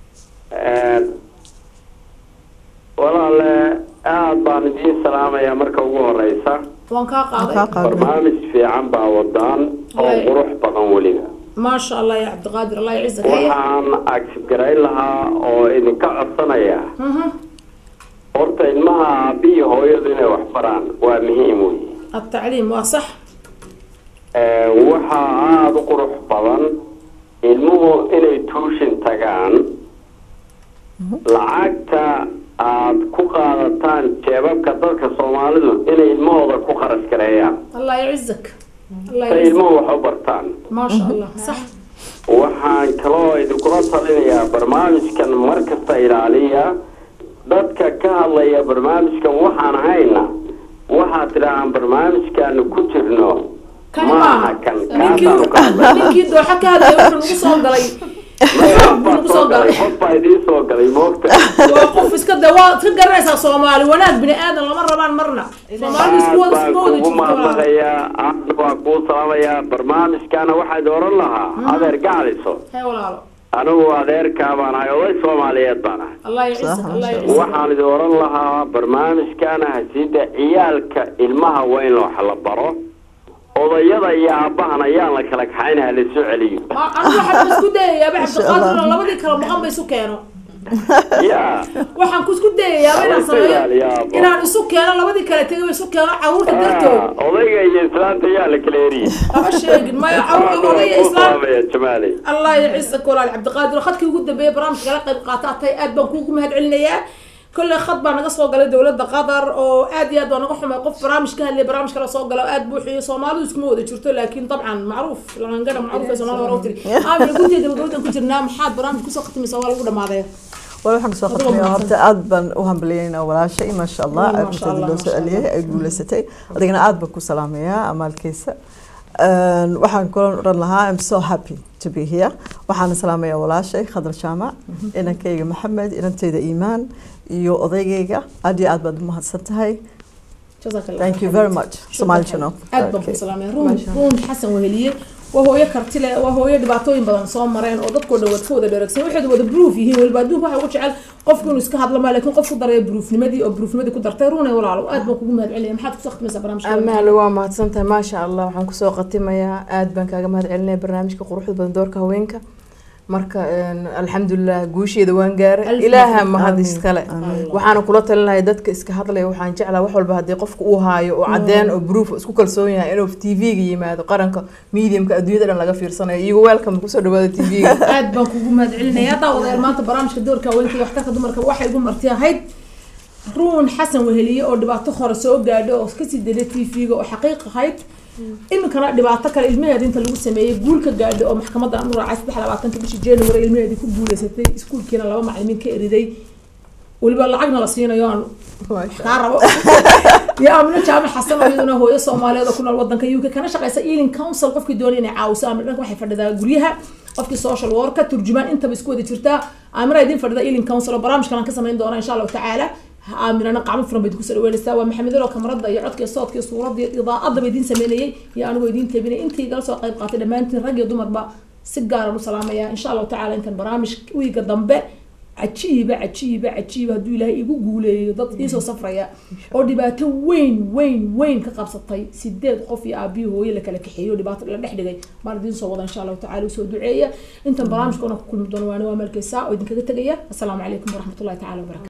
walaale aad baan idiin salaamayaa marka ugu horeysa waan kaa qaaday kaa qaaday barnaamij fiican baa wadaan oo Wallahi. qurux badan weliba maasha allah ya cabdiqaadir allah yacizak haye waxaan agsibgarayn lahaa oo idinka codsanaya Mhm. horta ilmaha aabiyi hooyadu inay wax baraan waa muhiim wey التعليم waa صح waxaa aada u qurux badan ilmuhu inay tuushin tagaan lacagta aad ku qaadataan jeebabka dadka soomaalidu inay ilmahooda ku kharash gareeyaan الله يعزك الله say يعزك ilmuhu wax u bartaan ما شاء الله صح waxaan kaloo idinkula talinayaa barnaamijkan mar kasta ilaaliya dadka ka hadlaya barnaamijkan waxaan hayna waxaad tidhaahaan barnaamijkaanu ku jirno كان maaha ما kan ninkii kaasaanu ka hadlay ninkii dooxa ka hadlaya wuxuu nagu soo galay qof baa nagu soo soo galay galay qof baa idiin soo galay moogta waa qof iska de waa iska garanaysaa soomaali wanaag bini aadan lama rabaan marna soomaali isku wada baan isma wada kugu jirto walaal. mahadnaqayaa aadna waa kuu salaamayaa barnaamijkana waxaad oran lahaa adeer gacaliso hee walaalo anigu adeerkaa baan ahay oday soomaaliyeed baan ahay الله يعزك الله يعزك waxaan idin oran lahaa barnaamijkana hasiida ciyaalka ilmaha waa in wax la baro odayada iyo aabbahan ayaan la kala kaxayn ha la soo celiyo Ma- anigu waxaan isku dayayaa ba cabdiqaadir oo labadii kala maqan ba isu keeno ya waxaan ku isku dayayaa inaan Haweenka sameeyo ilaaliyaa, abba. inaan isu keeno labadii kale tegay isu keeno caruurta dartood Ah, odayga iyo islaanta ayaa la kala eriyey lama sheegin maya Waxaan caruur waa odaya kuu islaam salaamaya jamaali الله يعزك ولا عبد القادر خدكي ugu dambeeyay barnaamijka kala qayb qaatay aad baan kuugu mahad celinayaa كل خط baa naga soo galay dowladda qatar oo aad iyo aad baa naga xumay qof barnaamij ka hadlay barnaamij kala soo gala oo aad buuxiyo soomaalidu iskuma wada jirto laakiin dabcan macruuf langana macruuf ee soomaalida hore u tiri aamin gunteeda dowladdan ku jirnaa maxaad barnaamij kusoo khatimaysaa waa lagu dhamaaday wal waxaan kusoo Adigo qatmaya mahadsan. horta aad baan u hambaliyeynaa walaashay maasha allah Mm, aad maasha inteeda Allah, loo soo maasha celiyay Allah. ay guuleysatay adigana aad baan ku salaamayaa amaalkiisa Een, waxaan kula oran lahaa im so happy to be here waxaana salaamayaa walaashay khadar jaamac inankayga maxamed inanteyda iimaan iyo odaygayga aad iyo aad baad u mahadsan tahay jazaak allah thank you very much Somali channel aad baan ku salaamay ruun ruun xasan weheliye waa hooyo karti leh waa hooyo dhibaatooyin badan soo mareen oo dadkoo dhan wada ka wada dheregsan waxay wada proof yihiin weliba adduunka waxay ugu jecel qofku inuu iska hadlo maa laakiin qof ku daraya proofnimadii oo proofnimadii ku dartay ruune walaalo aad baan kugu mahad celinaya maxaad kusoo khatimaysaa barnaamijka amaale waa mahadsantahay maasha allah waxaan kusoo khatimayaa aad baan kaaga mahad celinaya barnaamijka quruxda badan doorka haweenka marka een, alxamdulilah guusheeda waan gaaray Alf ilaaha mahad. mahad Amiin. iskale Amiin. waxaana kula talinaya dadka iska hadlaya waxaan jeclaa wax walba haddii qofka uu haayo oo cadeen oo proof isku kalsoon yahay inuu tv-ga yimaado qaranka mediumka adduunyada dhan laga fiirsanayo iyago welcome kusoo dhawaada tv-ga aad baan kugu mahad celinaya daawadayaal maanta barnaamijka doorka haweenka iyo waxtarka dumarka waxay igu marti ahayd ruun xasan weheliye oo dhibaato hore soo gaadho oo kasii daday tv-ga oo xaqiiq ahayd iminkana dhibaato kale ilmaheeda inta lagu sameeyey guul ka gaadho oo maxkamadda aan u raacay saddex labaatanka bishii january ilmaheedii ku guuleysatay iskuulkiina laba macalimiin ka eriday weliba lacagna la siinayo aan kaa rabo iyo amino jaamac xasan oo iyaduna hooyo soomaaliyeed oo ku nool wadanka uk kana shaqeysa ealing council qofkii doonaya inay caawiso amino dhanka waxay fadhidaa guryaha qofkii social worka turjumaan intaba isku wada jirtaa amina idin fadhida ealing council oo barnaamijkan aan ka samayn doona insha allahu tacaala aaminana qacmo furan bayd kusoo dhaweynaysaa waa maxamed alo kamarada iyo codka iyo soodka iyo suuradda iyo idaacadaba idiin sameynayay iyo anigoo idiin tabinay intii igala soo qayb qaatay dhammaantiin rag iyo dumarba si gaaran u salaamaya insha allahu tacaala intan barnaamij wiiga dambe cajiiba cajiiba cajiiba hadduu ilaahay igu guuleeyo dad iisoo safraya oo dhibaato weyn weyn weyn ka qabsatay sideed qof iyo aabiyo hooye la kala kaxeeyo oo dhibaato la dhex dhigay maan idiin soo wada insha allahu tacala usoo duceeya intan barnaamijkoona ku kulmi doono waana waa meelkaysaa oo idinkaga tegaya assalaamu calaykum waraxmatullahi tacala wabarakatu